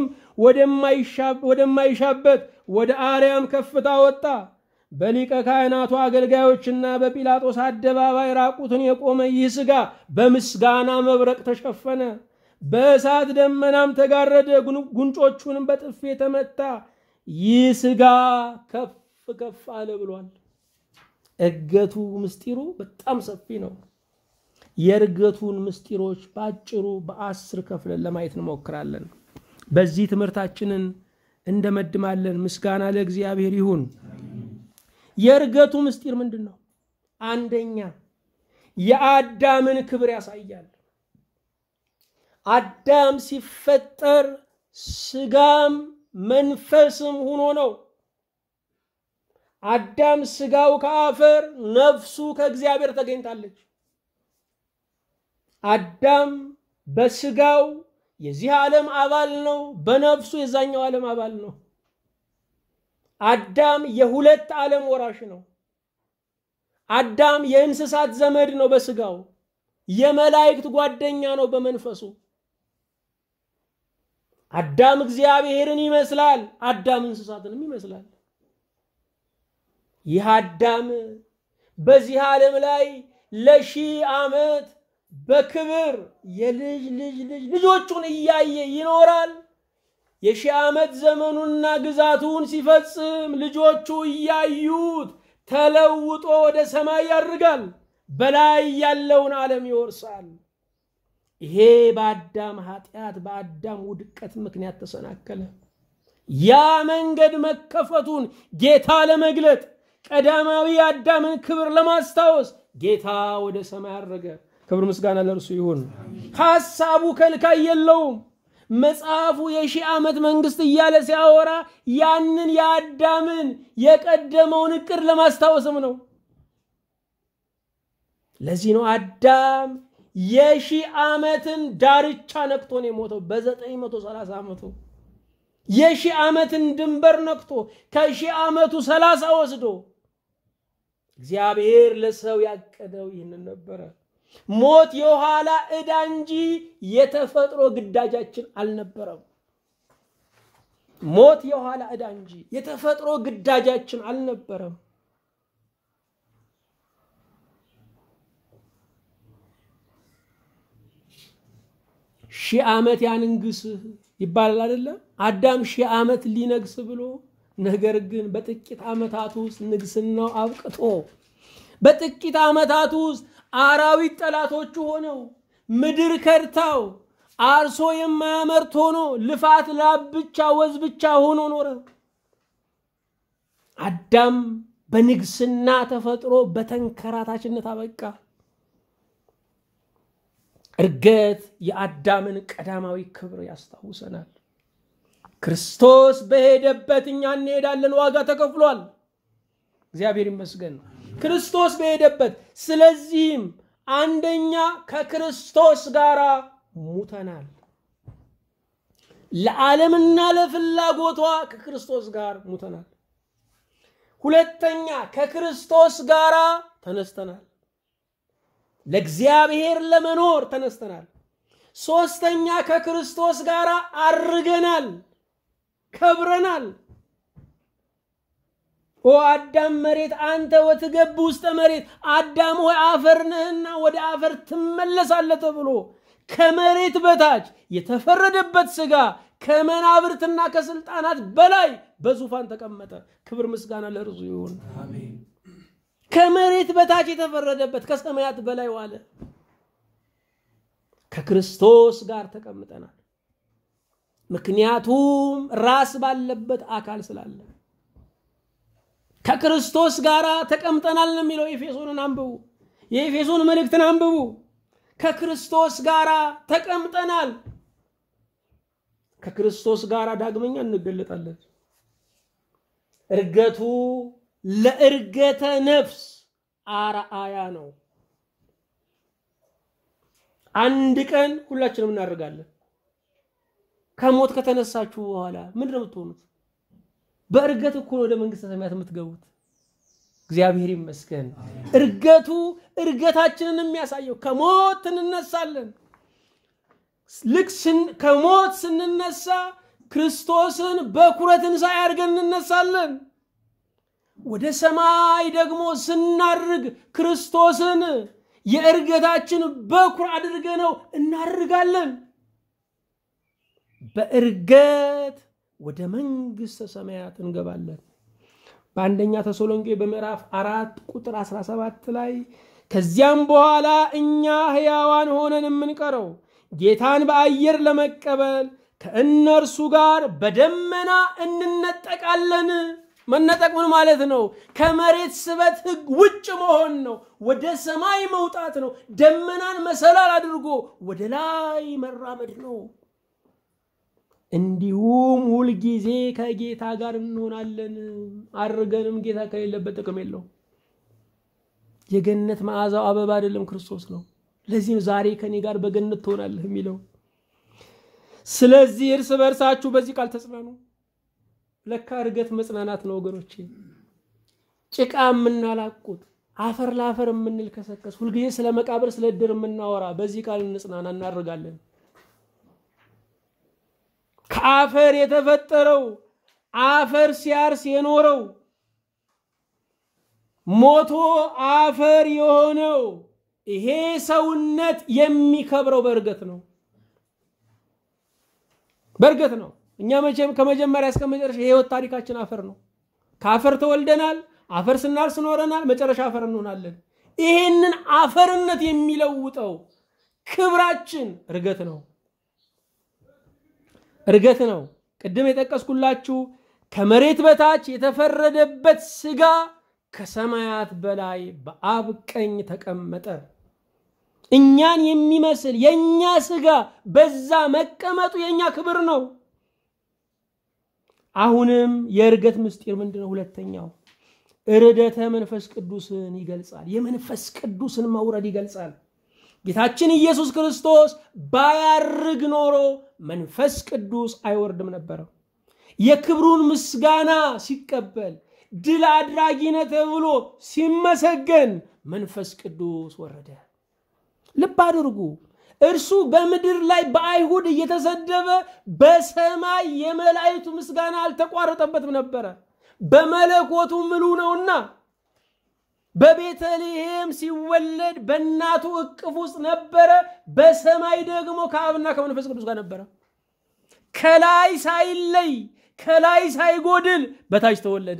ወደማይሻበት ወደ አርያም ከፍታ ወጣ። በሊቀ ካህናቱ አገልጋዮችና በጲላጦስ አደባባይ ራቁትን የቆመ ይህ ሥጋ በምስጋና መብረቅ ተሸፈነ። በእሳት ደመናም ተጋረደ። ጉንጮቹንም በጥፌ ተመታ። ይህ ሥጋ ከፍ ከፍ አለ ብሏል። እርገቱ ምስጢሩ በጣም ሰፊ ነው። የእርገቱን ምስጢሮች በአጭሩ በአስር ከፍለን ለማየት እንሞክራለን። በዚህ ትምህርታችንን እንደመድማለን። ምስጋና ለእግዚአብሔር ይሁን። የእርገቱ ምስጢር ምንድን ነው? አንደኛ የአዳምን ክብር ያሳያል። አዳም ሲፈጠር ስጋም መንፈስም ሆኖ ነው። አዳም ስጋው ከአፈር ነፍሱ ከእግዚአብሔር ተገኝታለች። አዳም በስጋው የዚህ ዓለም አባል ነው፣ በነፍሱ የዛኛው ዓለም አባል ነው። አዳም የሁለት ዓለም ወራሽ ነው። አዳም የእንስሳት ዘመድ ነው በስጋው፣ የመላእክት ጓደኛ ነው በመንፈሱ። አዳም እግዚአብሔርን ይመስላል፣ አዳም እንስሳትንም ይመስላል። ይህ አዳም በዚህ ዓለም ላይ ለሺህ ዓመት በክብር የልጅ ልጅ ልጅ ልጆቹን እያየ ይኖራል። የሺህ ዓመት ዘመኑና ግዛቱን ሲፈጽም ልጆቹ እያዩት ተለውጦ ወደ ሰማይ ያርጋል። በላይ ያለውን ዓለም ይወርሳል። ይሄ በአዳም ኃጢአት በአዳም ውድቀት ምክንያት ተሰናከለ። ያ መንገድ መከፈቱን ጌታ ለመግለጥ ቀዳማዊ የአዳምን ክብር ለማስታወስ ጌታ ወደ ሰማይ አረገ። ክብር ምስጋና ለእርሱ ይሁን። ሐሳቡ ከልካይ የለውም። መጽሐፉ የሺህ ዓመት መንግስት እያለ ሲያወራ ያንን የአዳምን የቀደመውን እቅድ ለማስታወስም ነው። ለዚህ ነው አዳም የሺህ ዓመትን ዳርቻ ነክቶ ነው የሞተው በዘጠኝ መቶ ሰላሳ ዓመቱ የሺህ ዓመትን ድንበር ነክቶ ከሺህ ዓመቱ ሰላሳ ወስዶ እግዚአብሔር ለሰው ያቀደው ይህንን ነበረ። ሞት የኋላ ዕዳ እንጂ የተፈጥሮ ግዳጃችን አልነበረም። ሞት የኋላ ዕዳ እንጂ የተፈጥሮ ግዳጃችን አልነበረም። ሺህ ዓመት ያንንግስህ ይባላል አይደለም? አዳም ሺህ ዓመት ሊነግስ ብሎ ነገር ግን በጥቂት ዓመታት ውስጥ ንግስናው አብቅቶ በጥቂት ዓመታት ውስጥ አራዊት ጠላቶቹ ሆነው ምድር ከድታው አርሶ የማያመርት ሆኖ ልፋት ላብ ብቻ ወዝ ብቻ ሆኖ ኖረ። አዳም በንግስና ተፈጥሮ በተንከራታችነት አበቃ። እርገት የአዳምን ቀዳማዊ ክብር ያስታውሰናል። ክርስቶስ በሄደበት እኛ እንሄዳለን። ዋጋ ተከፍሏል። እግዚአብሔር ይመስገን። ክርስቶስ በሄደበት ስለዚህም አንደኛ ከክርስቶስ ጋር ሙተናል። ለዓለምና ለፍላጎቷ ከክርስቶስ ጋር ሙተናል። ሁለተኛ ከክርስቶስ ጋር ተነስተናል። ለእግዚአብሔር ለመኖር ተነስተናል። ሶስተኛ ከክርስቶስ ጋር አርገናል፣ ከብረናል። ኦ አዳም መሬት አንተ ወትገብ ውስጠ መሬት፣ አዳም ሆይ አፈር ነህና ወደ አፈር ትመለሳለህ ተብሎ ከመሬት በታች የተፈረደበት ሥጋ ከመናብርትና ከስልጣናት በላይ በዙፋን ተቀመጠ። ክብር ምስጋና ለእርሱ ይሁን። ከመሬት በታች የተፈረደበት ከሰማያት በላይ ዋለ። ከክርስቶስ ጋር ተቀምጠናል። ምክንያቱም ራስ ባለበት አካል ስላለ ከክርስቶስ ጋር ተቀምጠናል ነው የሚለው። ኤፌሶንን አንብቡ፣ የኤፌሶን መልእክትን አንብቡ። ከክርስቶስ ጋር ተቀምጠናል። ከክርስቶስ ጋር ዳግመኛ እንገለጣለን። እርገቱ ለእርገተ ነፍስ አርአያ ነው። አንድ ቀን ሁላችንም እናደርጋለን። ከሞት ከተነሳችሁ በኋላ ምንድን ነው የምትሆኑት? በእርገት እኮ ወደ መንግስተ ሰማያት የምትገቡት። እግዚአብሔር ይመስገን። እርገቱ እርገታችንን የሚያሳየው ከሞት እንነሳለን። ልክ ከሞት ስንነሳ ክርስቶስን በኩረ ትንሣኤ አድርገን እንነሳለን። ወደ ሰማይ ደግሞ ስናርግ ክርስቶስን የእርገታችን በኩር አድርገ ነው እናርጋለን። በእርገት ወደ መንግሥተ ሰማያት እንገባለን። በአንደኛ ተሰሎንቄ በምዕራፍ አራት ቁጥር 17 ላይ ከዚያም በኋላ እኛ ሕያዋን ሆነን የምንቀረው ጌታን በአየር ለመቀበል ከእነርሱ ጋር በደመና እንነጠቃለን። መነጠቅ ምን ማለት ነው? ከመሬት ስበት ሕግ ውጭ መሆን ነው። ወደ ሰማይ መውጣት ነው። ደመናን መሰላል አድርጎ ወደ ላይ መራመድ ነው። እንዲሁም ሁልጊዜ ከጌታ ጋር እንሆናለን። አድርገንም ጌታ ከሌለበት ጥቅም የለው። የገነት መዓዛው አበባ አይደለም፣ ክርስቶስ ነው። ለዚህም ዛሬ ከኔ ጋር በገነት ትሆናለህ የሚለው። ስለዚህ እርስ በእርሳችሁ በዚህ ቃል ተጽናኑ። ለካ እርገት መጽናናት ነው ወገኖቼ። ጭቃ የምናላቁት አፈር ለአፈር የምንልከሰከስ ሁልጊዜ ስለ መቃብር ስለ እድር የምናወራ በዚህ ቃል እንጽናና፣ እናደርጋለን። ከአፈር የተፈጠረው አፈር ሲያርስ የኖረው ሞቶ አፈር የሆነው ይሄ ሰውነት የሚከብረው በእርገት ነው። በእርገት ነው። እኛ መቼም ከመጀመሪያ እስከ መጨረሻ የህይወት ታሪካችን አፈር ነው። ከአፈር ተወልደናል። አፈር ስናርስ ኖረናል። መጨረሻ አፈር እንሆናለን። ይሄንን አፈርነት የሚለውጠው ክብራችን እርገት ነው። እርገት ነው። ቅድም የጠቀስኩላችሁ ከመሬት በታች የተፈረደበት ስጋ ከሰማያት በላይ በአብ ቀኝ ተቀመጠ። እኛን የሚመስል የእኛ ስጋ በዛ መቀመጡ የእኛ ክብር ነው። አሁንም የእርገት ምስጢር ምንድን ነው? ሁለተኛው እርደተ መንፈስ ቅዱስን ይገልጻል። የመንፈስ ቅዱስን መውረድ ይገልጻል። ጌታችን ኢየሱስ ክርስቶስ ባያርግ ኖሮ መንፈስ ቅዱስ አይወርድም ነበረ። የክብሩን ምስጋና ሲቀበል ድል አድራጊነ ተብሎ ሲመሰገን መንፈስ ቅዱስ ወረደ። ልብ አድርጉ። እርሱ በምድር ላይ በአይሁድ እየተሰደበ በሰማይ የመላእክቱ ምስጋና አልተቋረጠበትም ነበረ። በመለኮቱ ምሉ ነውና በቤተልሔም ሲወለድ በእናቱ እቅፍ ውስጥ ነበረ። በሰማይ ደግሞ ከአብና ከመንፈስ ቅዱስ ጋር ነበረ። ከላይ ሳይለይ ከላይ ሳይጎድል በታች ተወለደ።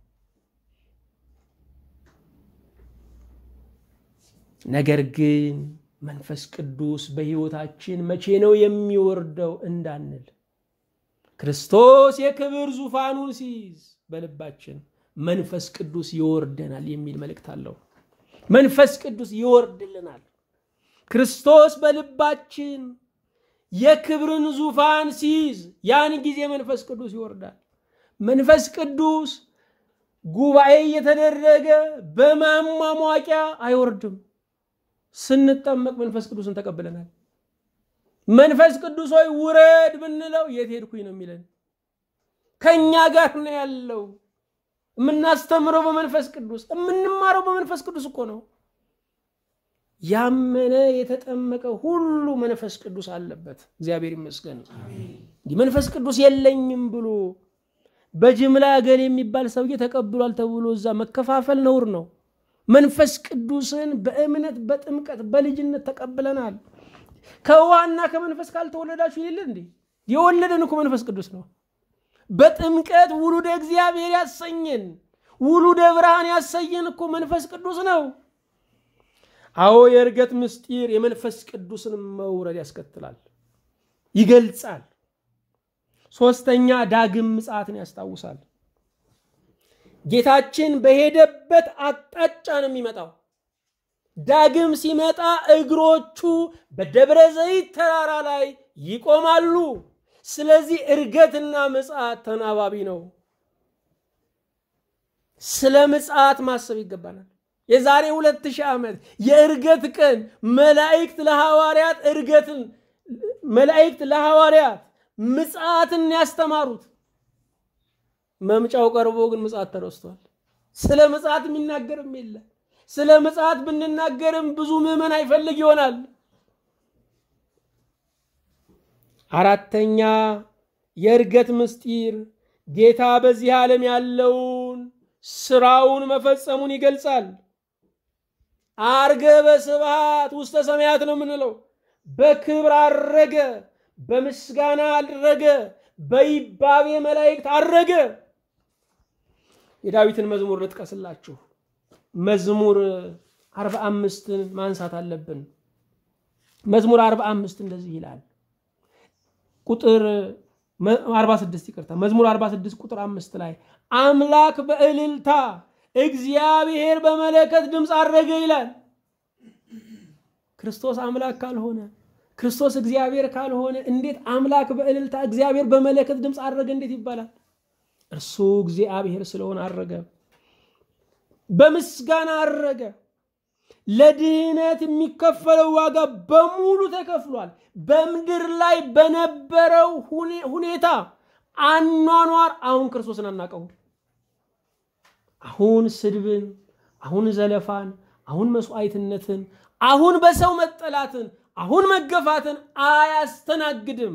ነገር ግን መንፈስ ቅዱስ በሕይወታችን መቼ ነው የሚወርደው እንዳንል ክርስቶስ የክብር ዙፋኑን ሲይዝ በልባችን መንፈስ ቅዱስ ይወርደናል የሚል መልእክት አለው። መንፈስ ቅዱስ ይወርድልናል። ክርስቶስ በልባችን የክብርን ዙፋን ሲይዝ ያን ጊዜ መንፈስ ቅዱስ ይወርዳል። መንፈስ ቅዱስ ጉባኤ እየተደረገ በማሟሟቂያ አይወርድም። ስንጠመቅ መንፈስ ቅዱስን ተቀብለናል። መንፈስ ቅዱስ ሆይ ውረድ ብንለው የት ሄድኩኝ ነው የሚለን። ከእኛ ጋር ነው ያለው። የምናስተምረው በመንፈስ ቅዱስ የምንማረው በመንፈስ ቅዱስ እኮ ነው። ያመነ የተጠመቀ ሁሉ መንፈስ ቅዱስ አለበት። እግዚአብሔር ይመስገን። እንዲህ መንፈስ ቅዱስ የለኝም ብሎ በጅምላ ገል የሚባል ሰውዬ ተቀብሏል ተብሎ እዛ መከፋፈል ነውር ነው። መንፈስ ቅዱስን በእምነት በጥምቀት በልጅነት ተቀብለናል። ከውሃና ከመንፈስ ካልተወለዳችሁ ይል እንዴ የወለደን እኮ መንፈስ ቅዱስ ነው። በጥምቀት ውሉደ እግዚአብሔር ያሰኘን ውሉደ ብርሃን ያሰኘን እኮ መንፈስ ቅዱስ ነው። አዎ የእርገት ምስጢር የመንፈስ ቅዱስን መውረድ ያስከትላል፣ ይገልጻል። ሶስተኛ ዳግም ምጽአትን ያስታውሳል። ጌታችን በሄደበት አቅጣጫ ነው የሚመጣው። ዳግም ሲመጣ እግሮቹ በደብረ ዘይት ተራራ ላይ ይቆማሉ። ስለዚህ እርገትና ምጽአት ተናባቢ ነው። ስለ ምጽአት ማሰብ ይገባናል። የዛሬ ሁለት ሺህ ዓመት የእርገት ቀን መላእክት ለሐዋርያት እርገትን መላእክት ለሐዋርያት ምጽአትን ያስተማሩት መምጫው ቀርቦ ግን ምጽአት ተረስቷል። ስለ ምጽአት የሚናገርም የለ። ስለ ምጽአት ብንናገርም ብዙ ምዕመን አይፈልግ ይሆናል። አራተኛ የእርገት ምስጢር ጌታ በዚህ ዓለም ያለውን ስራውን መፈጸሙን ይገልጻል። አርገ በስብሐት ውስተ ሰማያት ነው የምንለው። በክብር አረገ፣ በምስጋና አረገ፣ በይባቤ መላእክት አረገ። የዳዊትን መዝሙር ልጥቀስላችሁ። መዝሙር አርባ አምስትን ማንሳት አለብን። መዝሙር አርባ አምስት እንደዚህ ይላል ቁጥር 46 ይቅርታ፣ መዝሙር 46 ቁጥር አምስት ላይ አምላክ በእልልታ እግዚአብሔር በመለከት ድምፅ አረገ ይላል። ክርስቶስ አምላክ ካልሆነ ክርስቶስ እግዚአብሔር ካልሆነ እንዴት አምላክ በእልልታ እግዚአብሔር በመለከት ድምፅ አረገ እንዴት ይባላል? እርሱ እግዚአብሔር ስለሆነ አረገ። በምስጋና አረገ። ለድህነት የሚከፈለው ዋጋ በሙሉ ተከፍሏል። በምድር ላይ በነበረው ሁኔታ አኗኗር አሁን ክርስቶስን አናቀው። አሁን ስድብን፣ አሁን ዘለፋን፣ አሁን መስዋዕትነትን፣ አሁን በሰው መጠላትን፣ አሁን መገፋትን አያስተናግድም።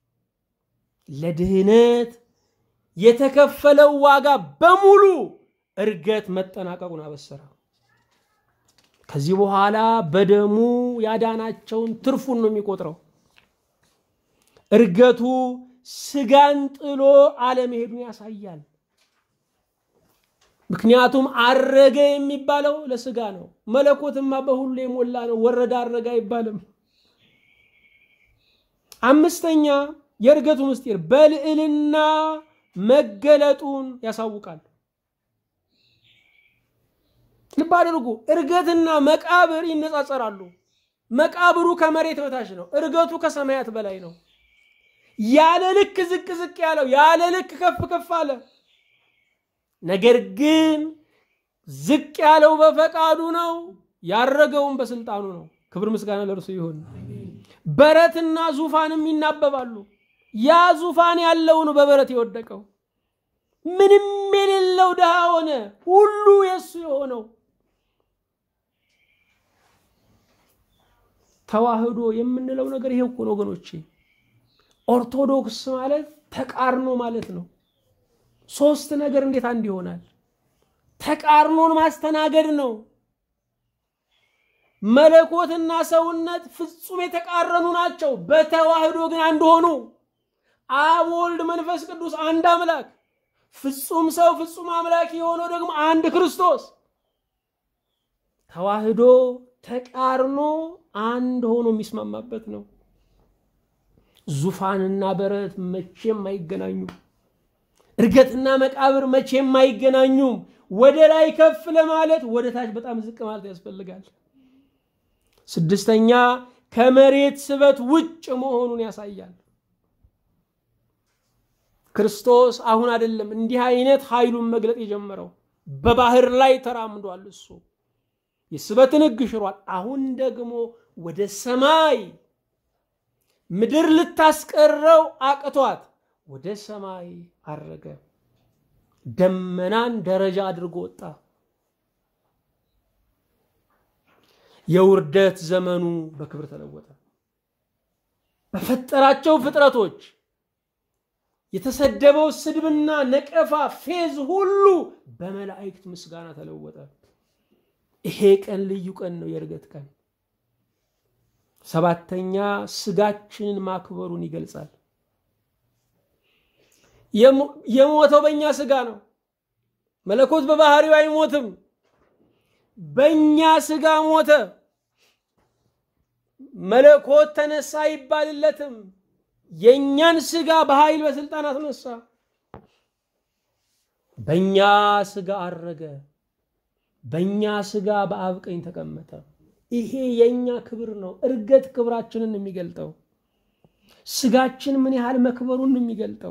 ለድህነት የተከፈለው ዋጋ በሙሉ እርገት መጠናቀቁን አበሰረ። ከዚህ በኋላ በደሙ ያዳናቸውን ትርፉን ነው የሚቆጥረው። እርገቱ ስጋን ጥሎ አለመሄዱን ያሳያል። ምክንያቱም አረገ የሚባለው ለስጋ ነው። መለኮትማ በሁሉ የሞላ ነው። ወረደ አረገ አይባልም። አምስተኛ የእርገቱ ምስጢር በልዕልና መገለጡን ያሳውቃል። ልብ አድርጉ። እርገትና መቃብር ይነጻጸራሉ። መቃብሩ ከመሬት በታች ነው፣ እርገቱ ከሰማያት በላይ ነው። ያለ ልክ ዝቅ ዝቅ ያለው ያለ ልክ ከፍ ከፍ አለ። ነገር ግን ዝቅ ያለው በፈቃዱ ነው፣ ያረገውም በስልጣኑ ነው። ክብር ምስጋና ለእርሱ ይሁን። በረትና ዙፋንም ይናበባሉ። ያ ዙፋን ያለው ነው በበረት የወደቀው። ምንም የሌለው ድሃ ሆነ፣ ሁሉ የእሱ የሆነው ተዋህዶ የምንለው ነገር ይሄ እኮ ነው ወገኖቼ። ኦርቶዶክስ ማለት ተቃርኖ ማለት ነው። ሶስት ነገር እንዴት አንድ ይሆናል? ተቃርኖን ማስተናገድ ነው። መለኮትና ሰውነት ፍጹም የተቃረኑ ናቸው። በተዋህዶ ግን አንድ ሆኑ። አብ፣ ወልድ፣ መንፈስ ቅዱስ አንድ አምላክ፣ ፍጹም ሰው ፍጹም አምላክ የሆነው ደግሞ አንድ ክርስቶስ። ተዋህዶ ተቃርኖ አንድ ሆኖ የሚስማማበት ነው። ዙፋንና በረት መቼም አይገናኙም። እርገትና መቃብር መቼም አይገናኙም። ወደ ላይ ከፍ ለማለት ወደ ታች በጣም ዝቅ ማለት ያስፈልጋል። ስድስተኛ ከመሬት ስበት ውጭ መሆኑን ያሳያል። ክርስቶስ አሁን አይደለም እንዲህ አይነት ኃይሉን መግለጥ የጀመረው በባህር ላይ ተራምዷል። እሱ የስበትን ሕግ ሽሯል። አሁን ደግሞ ወደ ሰማይ ምድር ልታስቀረው አቅቷት ወደ ሰማይ አረገ። ደመናን ደረጃ አድርጎ ወጣ። የውርደት ዘመኑ በክብር ተለወጠ። በፈጠራቸው ፍጥረቶች የተሰደበው ስድብና ነቀፋ፣ ፌዝ ሁሉ በመላእክት ምስጋና ተለወጠ። ይሄ ቀን ልዩ ቀን ነው፣ የእርገት ቀን። ሰባተኛ ስጋችንን ማክበሩን ይገልጻል። የሞተው በእኛ ስጋ ነው። መለኮት በባህሪው አይሞትም። በእኛ ስጋ ሞተ። መለኮት ተነሳ አይባልለትም። የእኛን ስጋ በኃይል በስልጣን አስነሳ። በእኛ ስጋ አረገ። በእኛ ስጋ በአብ ቀኝ ተቀመጠ። ይሄ የእኛ ክብር ነው። እርገት ክብራችንን የሚገልጠው ስጋችን ምን ያህል መክበሩን ነው የሚገልጠው።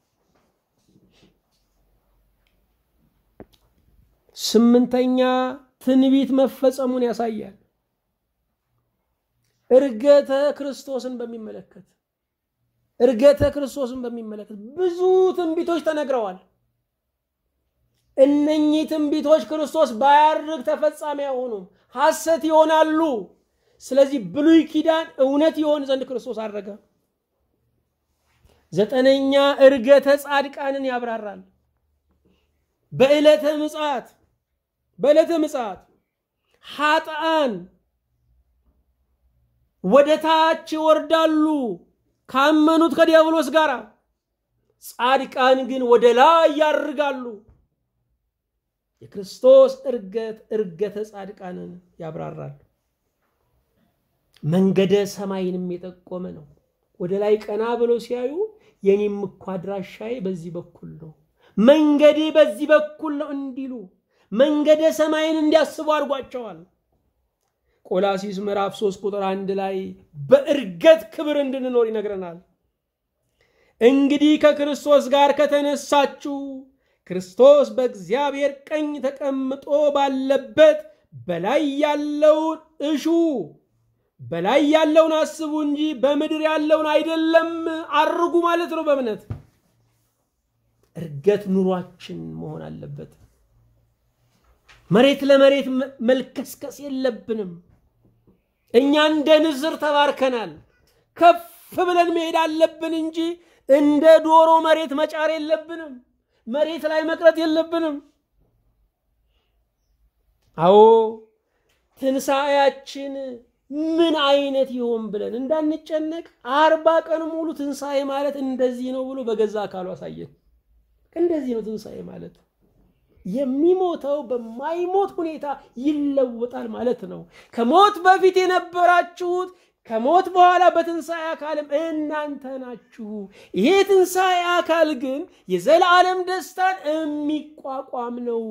ስምንተኛ ትንቢት መፈጸሙን ያሳያል። እርገተ ክርስቶስን በሚመለከት እርገተ ክርስቶስን በሚመለከት ብዙ ትንቢቶች ተነግረዋል። እነኚህ ትንቢቶች ክርስቶስ ባያርግ ተፈጻሚ አይሆኑም፣ ሐሰት ይሆናሉ። ስለዚህ ብሉይ ኪዳን እውነት ይሆን ዘንድ ክርስቶስ አረገ። ዘጠነኛ እርገተ ጻድቃንን ያብራራል። በዕለተ ምጽአት በዕለተ ምጽአት ኃጥአን ወደ ታች ይወርዳሉ ካመኑት ከዲያብሎስ ጋር፣ ጻድቃን ግን ወደ ላይ ያርጋሉ። የክርስቶስ እርገት እርገተ ጻድቃንን ያብራራል። መንገደ ሰማይንም የጠቆመ ነው። ወደ ላይ ቀና ብለው ሲያዩ የኔም እኮ አድራሻዬ በዚህ በኩል ነው፣ መንገዴ በዚህ በኩል ነው እንዲሉ መንገደ ሰማይን እንዲያስቡ አድርጓቸዋል። ቆላሲስ ምዕራፍ 3 ቁጥር አንድ ላይ በእርገት ክብር እንድንኖር ይነግረናል። እንግዲህ ከክርስቶስ ጋር ከተነሳችሁ ክርስቶስ በእግዚአብሔር ቀኝ ተቀምጦ ባለበት በላይ ያለውን እሹ፣ በላይ ያለውን አስቡ እንጂ በምድር ያለውን አይደለም። አርጉ ማለት ነው። በእምነት እርገት ኑሯችን መሆን አለበት። መሬት ለመሬት መልከስከስ የለብንም። እኛ እንደ ንስር ተባርከናል። ከፍ ብለን መሄድ አለብን እንጂ እንደ ዶሮ መሬት መጫር የለብንም። መሬት ላይ መቅረት የለብንም። አዎ ትንሣኤያችን ምን አይነት ይሆን ብለን እንዳንጨነቅ አርባ ቀን ሙሉ ትንሣኤ ማለት እንደዚህ ነው ብሎ በገዛ አካሉ አሳየን። እንደዚህ ነው ትንሣኤ ማለት የሚሞተው በማይሞት ሁኔታ ይለወጣል ማለት ነው። ከሞት በፊት የነበራችሁት ከሞት በኋላ በትንሣኤ አካልም እናንተ ናችሁ። ይሄ ትንሣኤ አካል ግን የዘላለም ደስታን የሚቋቋም ነው።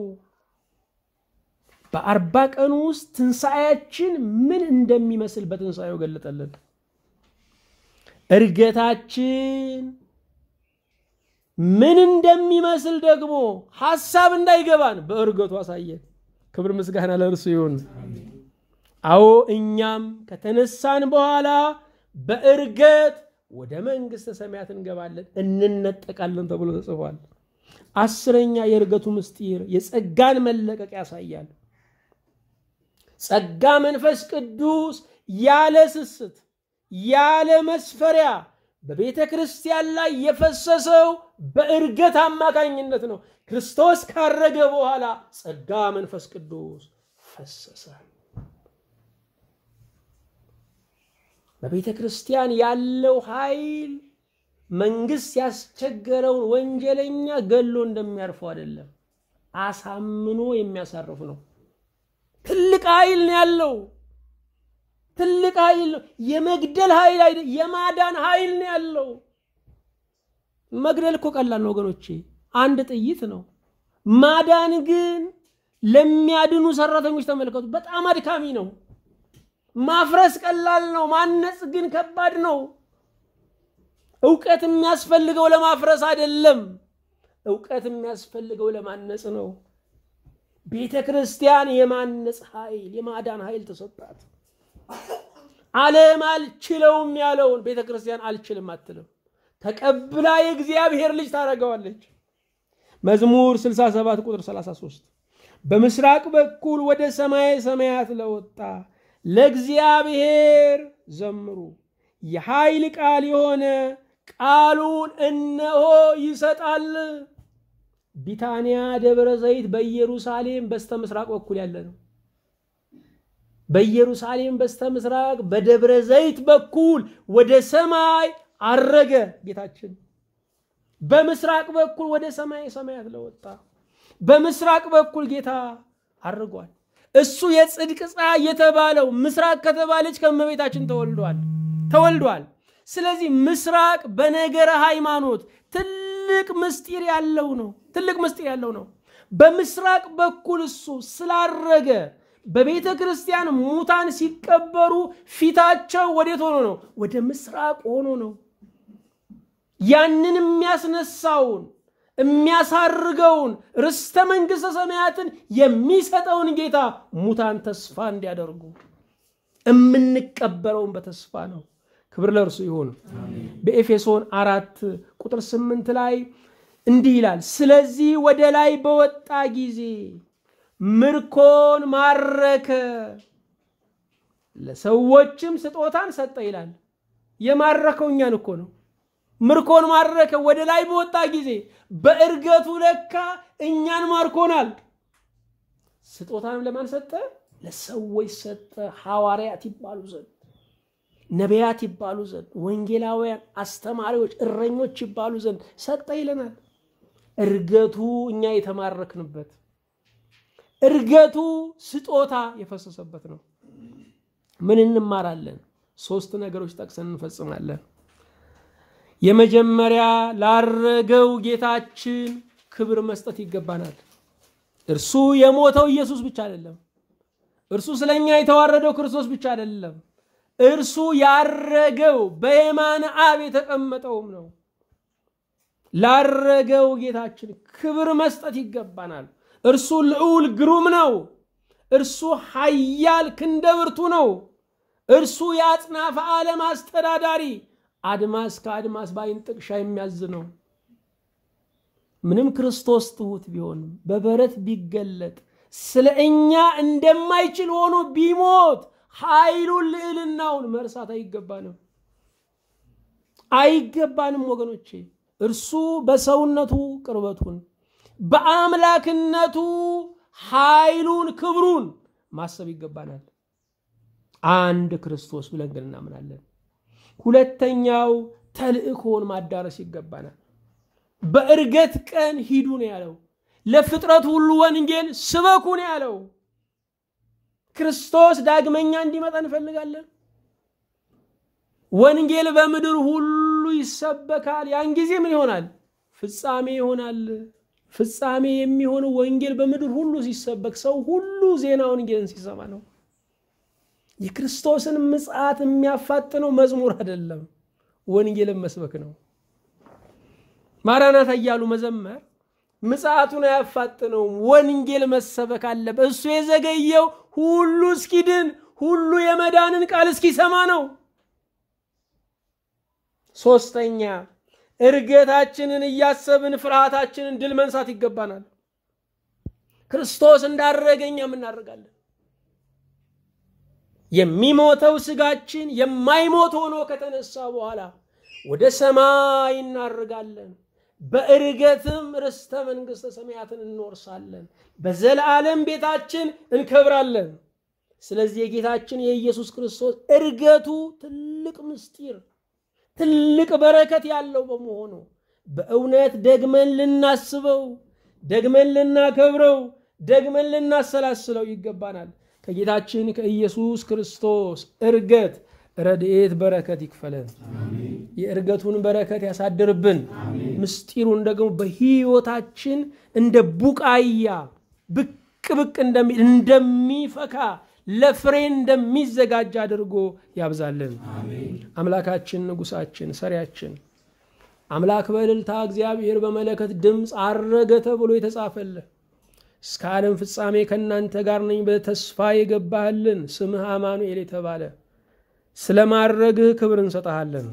በአርባ ቀኑ ውስጥ ትንሣኤያችን ምን እንደሚመስል በትንሣኤው ገለጠልን። እርገታችን ምን እንደሚመስል ደግሞ ሐሳብ እንዳይገባን በእርገቱ አሳየን። ክብር ምስጋና ለእርሱ ይሁን። አዎ እኛም ከተነሳን በኋላ በእርገት ወደ መንግሥተ ሰማያት እንገባለን፣ እንነጠቃለን ተብሎ ተጽፏል። አስረኛ የእርገቱ ምስጢር የጸጋን መለቀቅ ያሳያል። ጸጋ መንፈስ ቅዱስ ያለ ስስት ያለ መስፈሪያ በቤተ ክርስቲያን ላይ የፈሰሰው በእርገት አማካኝነት ነው። ክርስቶስ ካረገ በኋላ ጸጋ መንፈስ ቅዱስ ፈሰሰ። በቤተ ክርስቲያን ያለው ኃይል መንግስት ያስቸገረውን ወንጀለኛ ገሎ እንደሚያርፈው አይደለም፣ አሳምኖ የሚያሳርፍ ነው። ትልቅ ኃይል ነው ያለው። ትልቅ ኃይል ነው። የመግደል ኃይል አይደል፣ የማዳን ኃይል ነው ያለው። መግደል እኮ ቀላል ነው ወገኖቼ፣ አንድ ጥይት ነው። ማዳን ግን ለሚያድኑ ሰራተኞች ተመልከቱ፣ በጣም አድካሚ ነው። ማፍረስ ቀላል ነው፣ ማነጽ ግን ከባድ ነው። እውቀት የሚያስፈልገው ለማፍረስ አይደለም፣ እውቀት የሚያስፈልገው ለማነጽ ነው። ቤተ ክርስቲያን የማነጽ ኃይል የማዳን ኃይል ተሰጣት። ዓለም አልችለውም ያለውን ቤተ ክርስቲያን አልችልም አትልም። ተቀብላ የእግዚአብሔር ልጅ ታደርገዋለች። መዝሙር 67 ቁጥር 33 በምስራቅ በኩል ወደ ሰማየ ሰማያት ለወጣ ለእግዚአብሔር ዘምሩ፣ የኃይል ቃል የሆነ ቃሉን እነሆ ይሰጣል። ቢታንያ ደብረ ዘይት በኢየሩሳሌም በስተ ምስራቅ በኩል ያለ ነው። በኢየሩሳሌም በስተ ምስራቅ በደብረ ዘይት በኩል ወደ ሰማይ አረገ ጌታችን። በምስራቅ በኩል ወደ ሰማይ ሰማያት ለወጣ በምስራቅ በኩል ጌታ አርጓል። እሱ የጽድቅ ፀሐይ የተባለው ምስራቅ ከተባለች ከእመቤታችን ተወልዷል ተወልዷል። ስለዚህ ምስራቅ በነገረ ሃይማኖት ትልቅ ምስጢር ያለው ነው። ትልቅ ምስጢር ያለው ነው። በምስራቅ በኩል እሱ ስላረገ በቤተ ክርስቲያን ሙታን ሲቀበሩ ፊታቸው ወዴት ሆኖ ነው? ወደ ምስራቅ ሆኖ ነው። ያንን የሚያስነሳውን የሚያሳርገውን ርስተ መንግሥተ ሰማያትን የሚሰጠውን ጌታ ሙታን ተስፋ እንዲያደርጉ የምንቀበለውን በተስፋ ነው። ክብር ለእርሱ ይሁን። በኤፌሶን አራት ቁጥር ስምንት ላይ እንዲህ ይላል፣ ስለዚህ ወደ ላይ በወጣ ጊዜ ምርኮን ማረከ፣ ለሰዎችም ስጦታን ሰጠ ይላል። የማረከው እኛን እኮ ነው። ምርኮን ማረከ ወደ ላይ በወጣ ጊዜ በእርገቱ ለካ እኛን ማርኮናል። ስጦታንም ለማን ሰጠ? ለሰዎች ሰጠ። ሐዋርያት ይባሉ ዘንድ፣ ነቢያት ይባሉ ዘንድ፣ ወንጌላውያን፣ አስተማሪዎች፣ እረኞች ይባሉ ዘንድ ሰጠ ይለናል። እርገቱ እኛ የተማረክንበት እርገቱ ስጦታ የፈሰሰበት ነው። ምን እንማራለን? ሶስት ነገሮች ጠቅሰን እንፈጽማለን። የመጀመሪያ ላረገው ጌታችን ክብር መስጠት ይገባናል። እርሱ የሞተው ኢየሱስ ብቻ አይደለም። እርሱ ስለኛ የተዋረደው ክርስቶስ ብቻ አይደለም። እርሱ ያረገው በየማነ አብ የተቀመጠውም ነው። ላረገው ጌታችን ክብር መስጠት ይገባናል። እርሱ ልዑል ግሩም ነው። እርሱ ኃያል ክንደ ብርቱ ነው። እርሱ የአጽናፈ ዓለም አስተዳዳሪ አድማስ ከአድማስ በዓይን ጥቅሻ የሚያዝ ነው። ምንም ክርስቶስ ትሑት ቢሆንም በበረት ቢገለጥ ስለ እኛ እንደማይችል ሆኖ ቢሞት ኃይሉን ልዕልናውን መርሳት አይገባንም አይገባንም ወገኖቼ። እርሱ በሰውነቱ ቅርበቱን በአምላክነቱ ኃይሉን ክብሩን ማሰብ ይገባናል። አንድ ክርስቶስ ብለን ግን እናምናለን። ሁለተኛው ተልእኮን ማዳረስ ይገባናል። በእርገት ቀን ሂዱ ነው ያለው። ለፍጥረት ሁሉ ወንጌል ስበኩ ነው ያለው። ክርስቶስ ዳግመኛ እንዲመጣ እንፈልጋለን። ወንጌል በምድር ሁሉ ይሰበካል። ያን ጊዜ ምን ይሆናል? ፍጻሜ ይሆናል። ፍጻሜ የሚሆነው ወንጌል በምድር ሁሉ ሲሰበክ ሰው ሁሉ ዜና ወንጌልን ሲሰማ ነው። የክርስቶስን ምጽአት የሚያፋጥነው መዝሙር አይደለም፣ ወንጌልን መስበክ ነው። ማራናታ እያሉ መዘመር ምጽአቱን አያፋጥነውም። ወንጌል መሰበክ አለበት። እሱ የዘገየው ሁሉ እስኪድን ሁሉ የመዳንን ቃል እስኪሰማ ነው። ሶስተኛ እርገታችንን እያሰብን ፍርሃታችንን ድል መንሳት ይገባናል። ክርስቶስ እንዳረገ እኛም እናደርጋለን። የሚሞተው ስጋችን የማይሞት ሆኖ ከተነሳ በኋላ ወደ ሰማይ እናርጋለን። በእርገትም ርስተ መንግሥተ ሰማያትን እንወርሳለን። በዘላለም ቤታችን እንከብራለን። ስለዚህ የጌታችን የኢየሱስ ክርስቶስ እርገቱ ትልቅ ምስጢር ትልቅ በረከት ያለው በመሆኑ በእውነት ደግመን ልናስበው፣ ደግመን ልናከብረው፣ ደግመን ልናሰላስለው ይገባናል። ከጌታችን ከኢየሱስ ክርስቶስ እርገት ረድኤት በረከት ይክፈለን። የእርገቱን በረከት ያሳድርብን። ምስጢሩን ደግሞ በሕይወታችን እንደ ቡቃያ ብቅ ብቅ እንደሚል እንደሚፈካ ለፍሬ እንደሚዘጋጅ አድርጎ ያብዛልን። አምላካችን ንጉሳችን ሰሪያችን አምላክ በእልልታ እግዚአብሔር በመለከት ድምፅ አረገ ተብሎ የተጻፈልህ እስከ ዓለም ፍጻሜ ከእናንተ ጋር ነኝ በተስፋ የገባህልን ስምህ አማኑኤል የተባለ ስለ ማረግህ ክብር እንሰጠሃለን።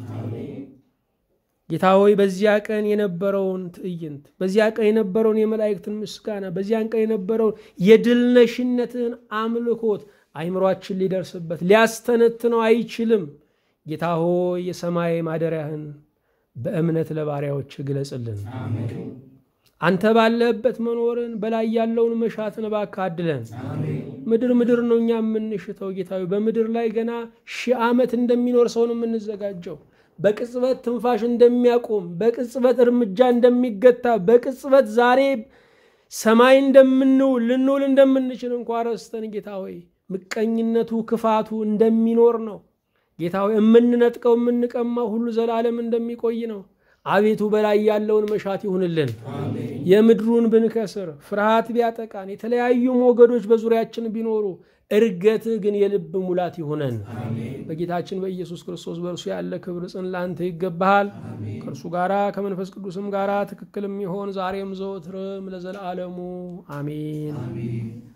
ጌታ ሆይ በዚያ ቀን የነበረውን ትዕይንት፣ በዚያ ቀን የነበረውን የመላእክትን ምስጋና፣ በዚያን ቀን የነበረውን የድልነሽነትህን አምልኮት አይምሯችን ሊደርስበት ሊያስተነትነው አይችልም። ጌታ ሆይ የሰማይ ማደሪያህን በእምነት ለባሪያዎች ግለጽልን። አንተ ባለህበት መኖርን በላይ ያለውን መሻትን እባክህ አድለን። ምድር ምድር ነው እኛ የምንሽተው ጌታዊ በምድር ላይ ገና ሺህ ዓመት እንደሚኖር ሰውን የምንዘጋጀው በቅጽበት ትንፋሽ እንደሚያቆም በቅጽበት እርምጃ እንደሚገታ በቅጽበት ዛሬ ሰማይ እንደምንውል ልንውል እንደምንችል እንኳ ረስተን ጌታ ሆይ ምቀኝነቱ ክፋቱ እንደሚኖር ነው ጌታ ሆይ የምንነጥቀው የምንቀማው ሁሉ ዘላለም እንደሚቆይ ነው። አቤቱ በላይ ያለውን መሻት ይሁንልን። የምድሩን ብንከስር ፍርሃት ቢያጠቃን የተለያዩ ሞገዶች በዙሪያችን ቢኖሩ እርገትህ ግን የልብ ሙላት ይሁነን። በጌታችን በኢየሱስ ክርስቶስ በእርሱ ያለ ክብር ጽን ለአንተ ይገባሃል። ከእርሱ ጋራ ከመንፈስ ቅዱስም ጋራ ትክክልም ይሆን ዛሬም ዘወትርም ለዘላለሙ አሜን።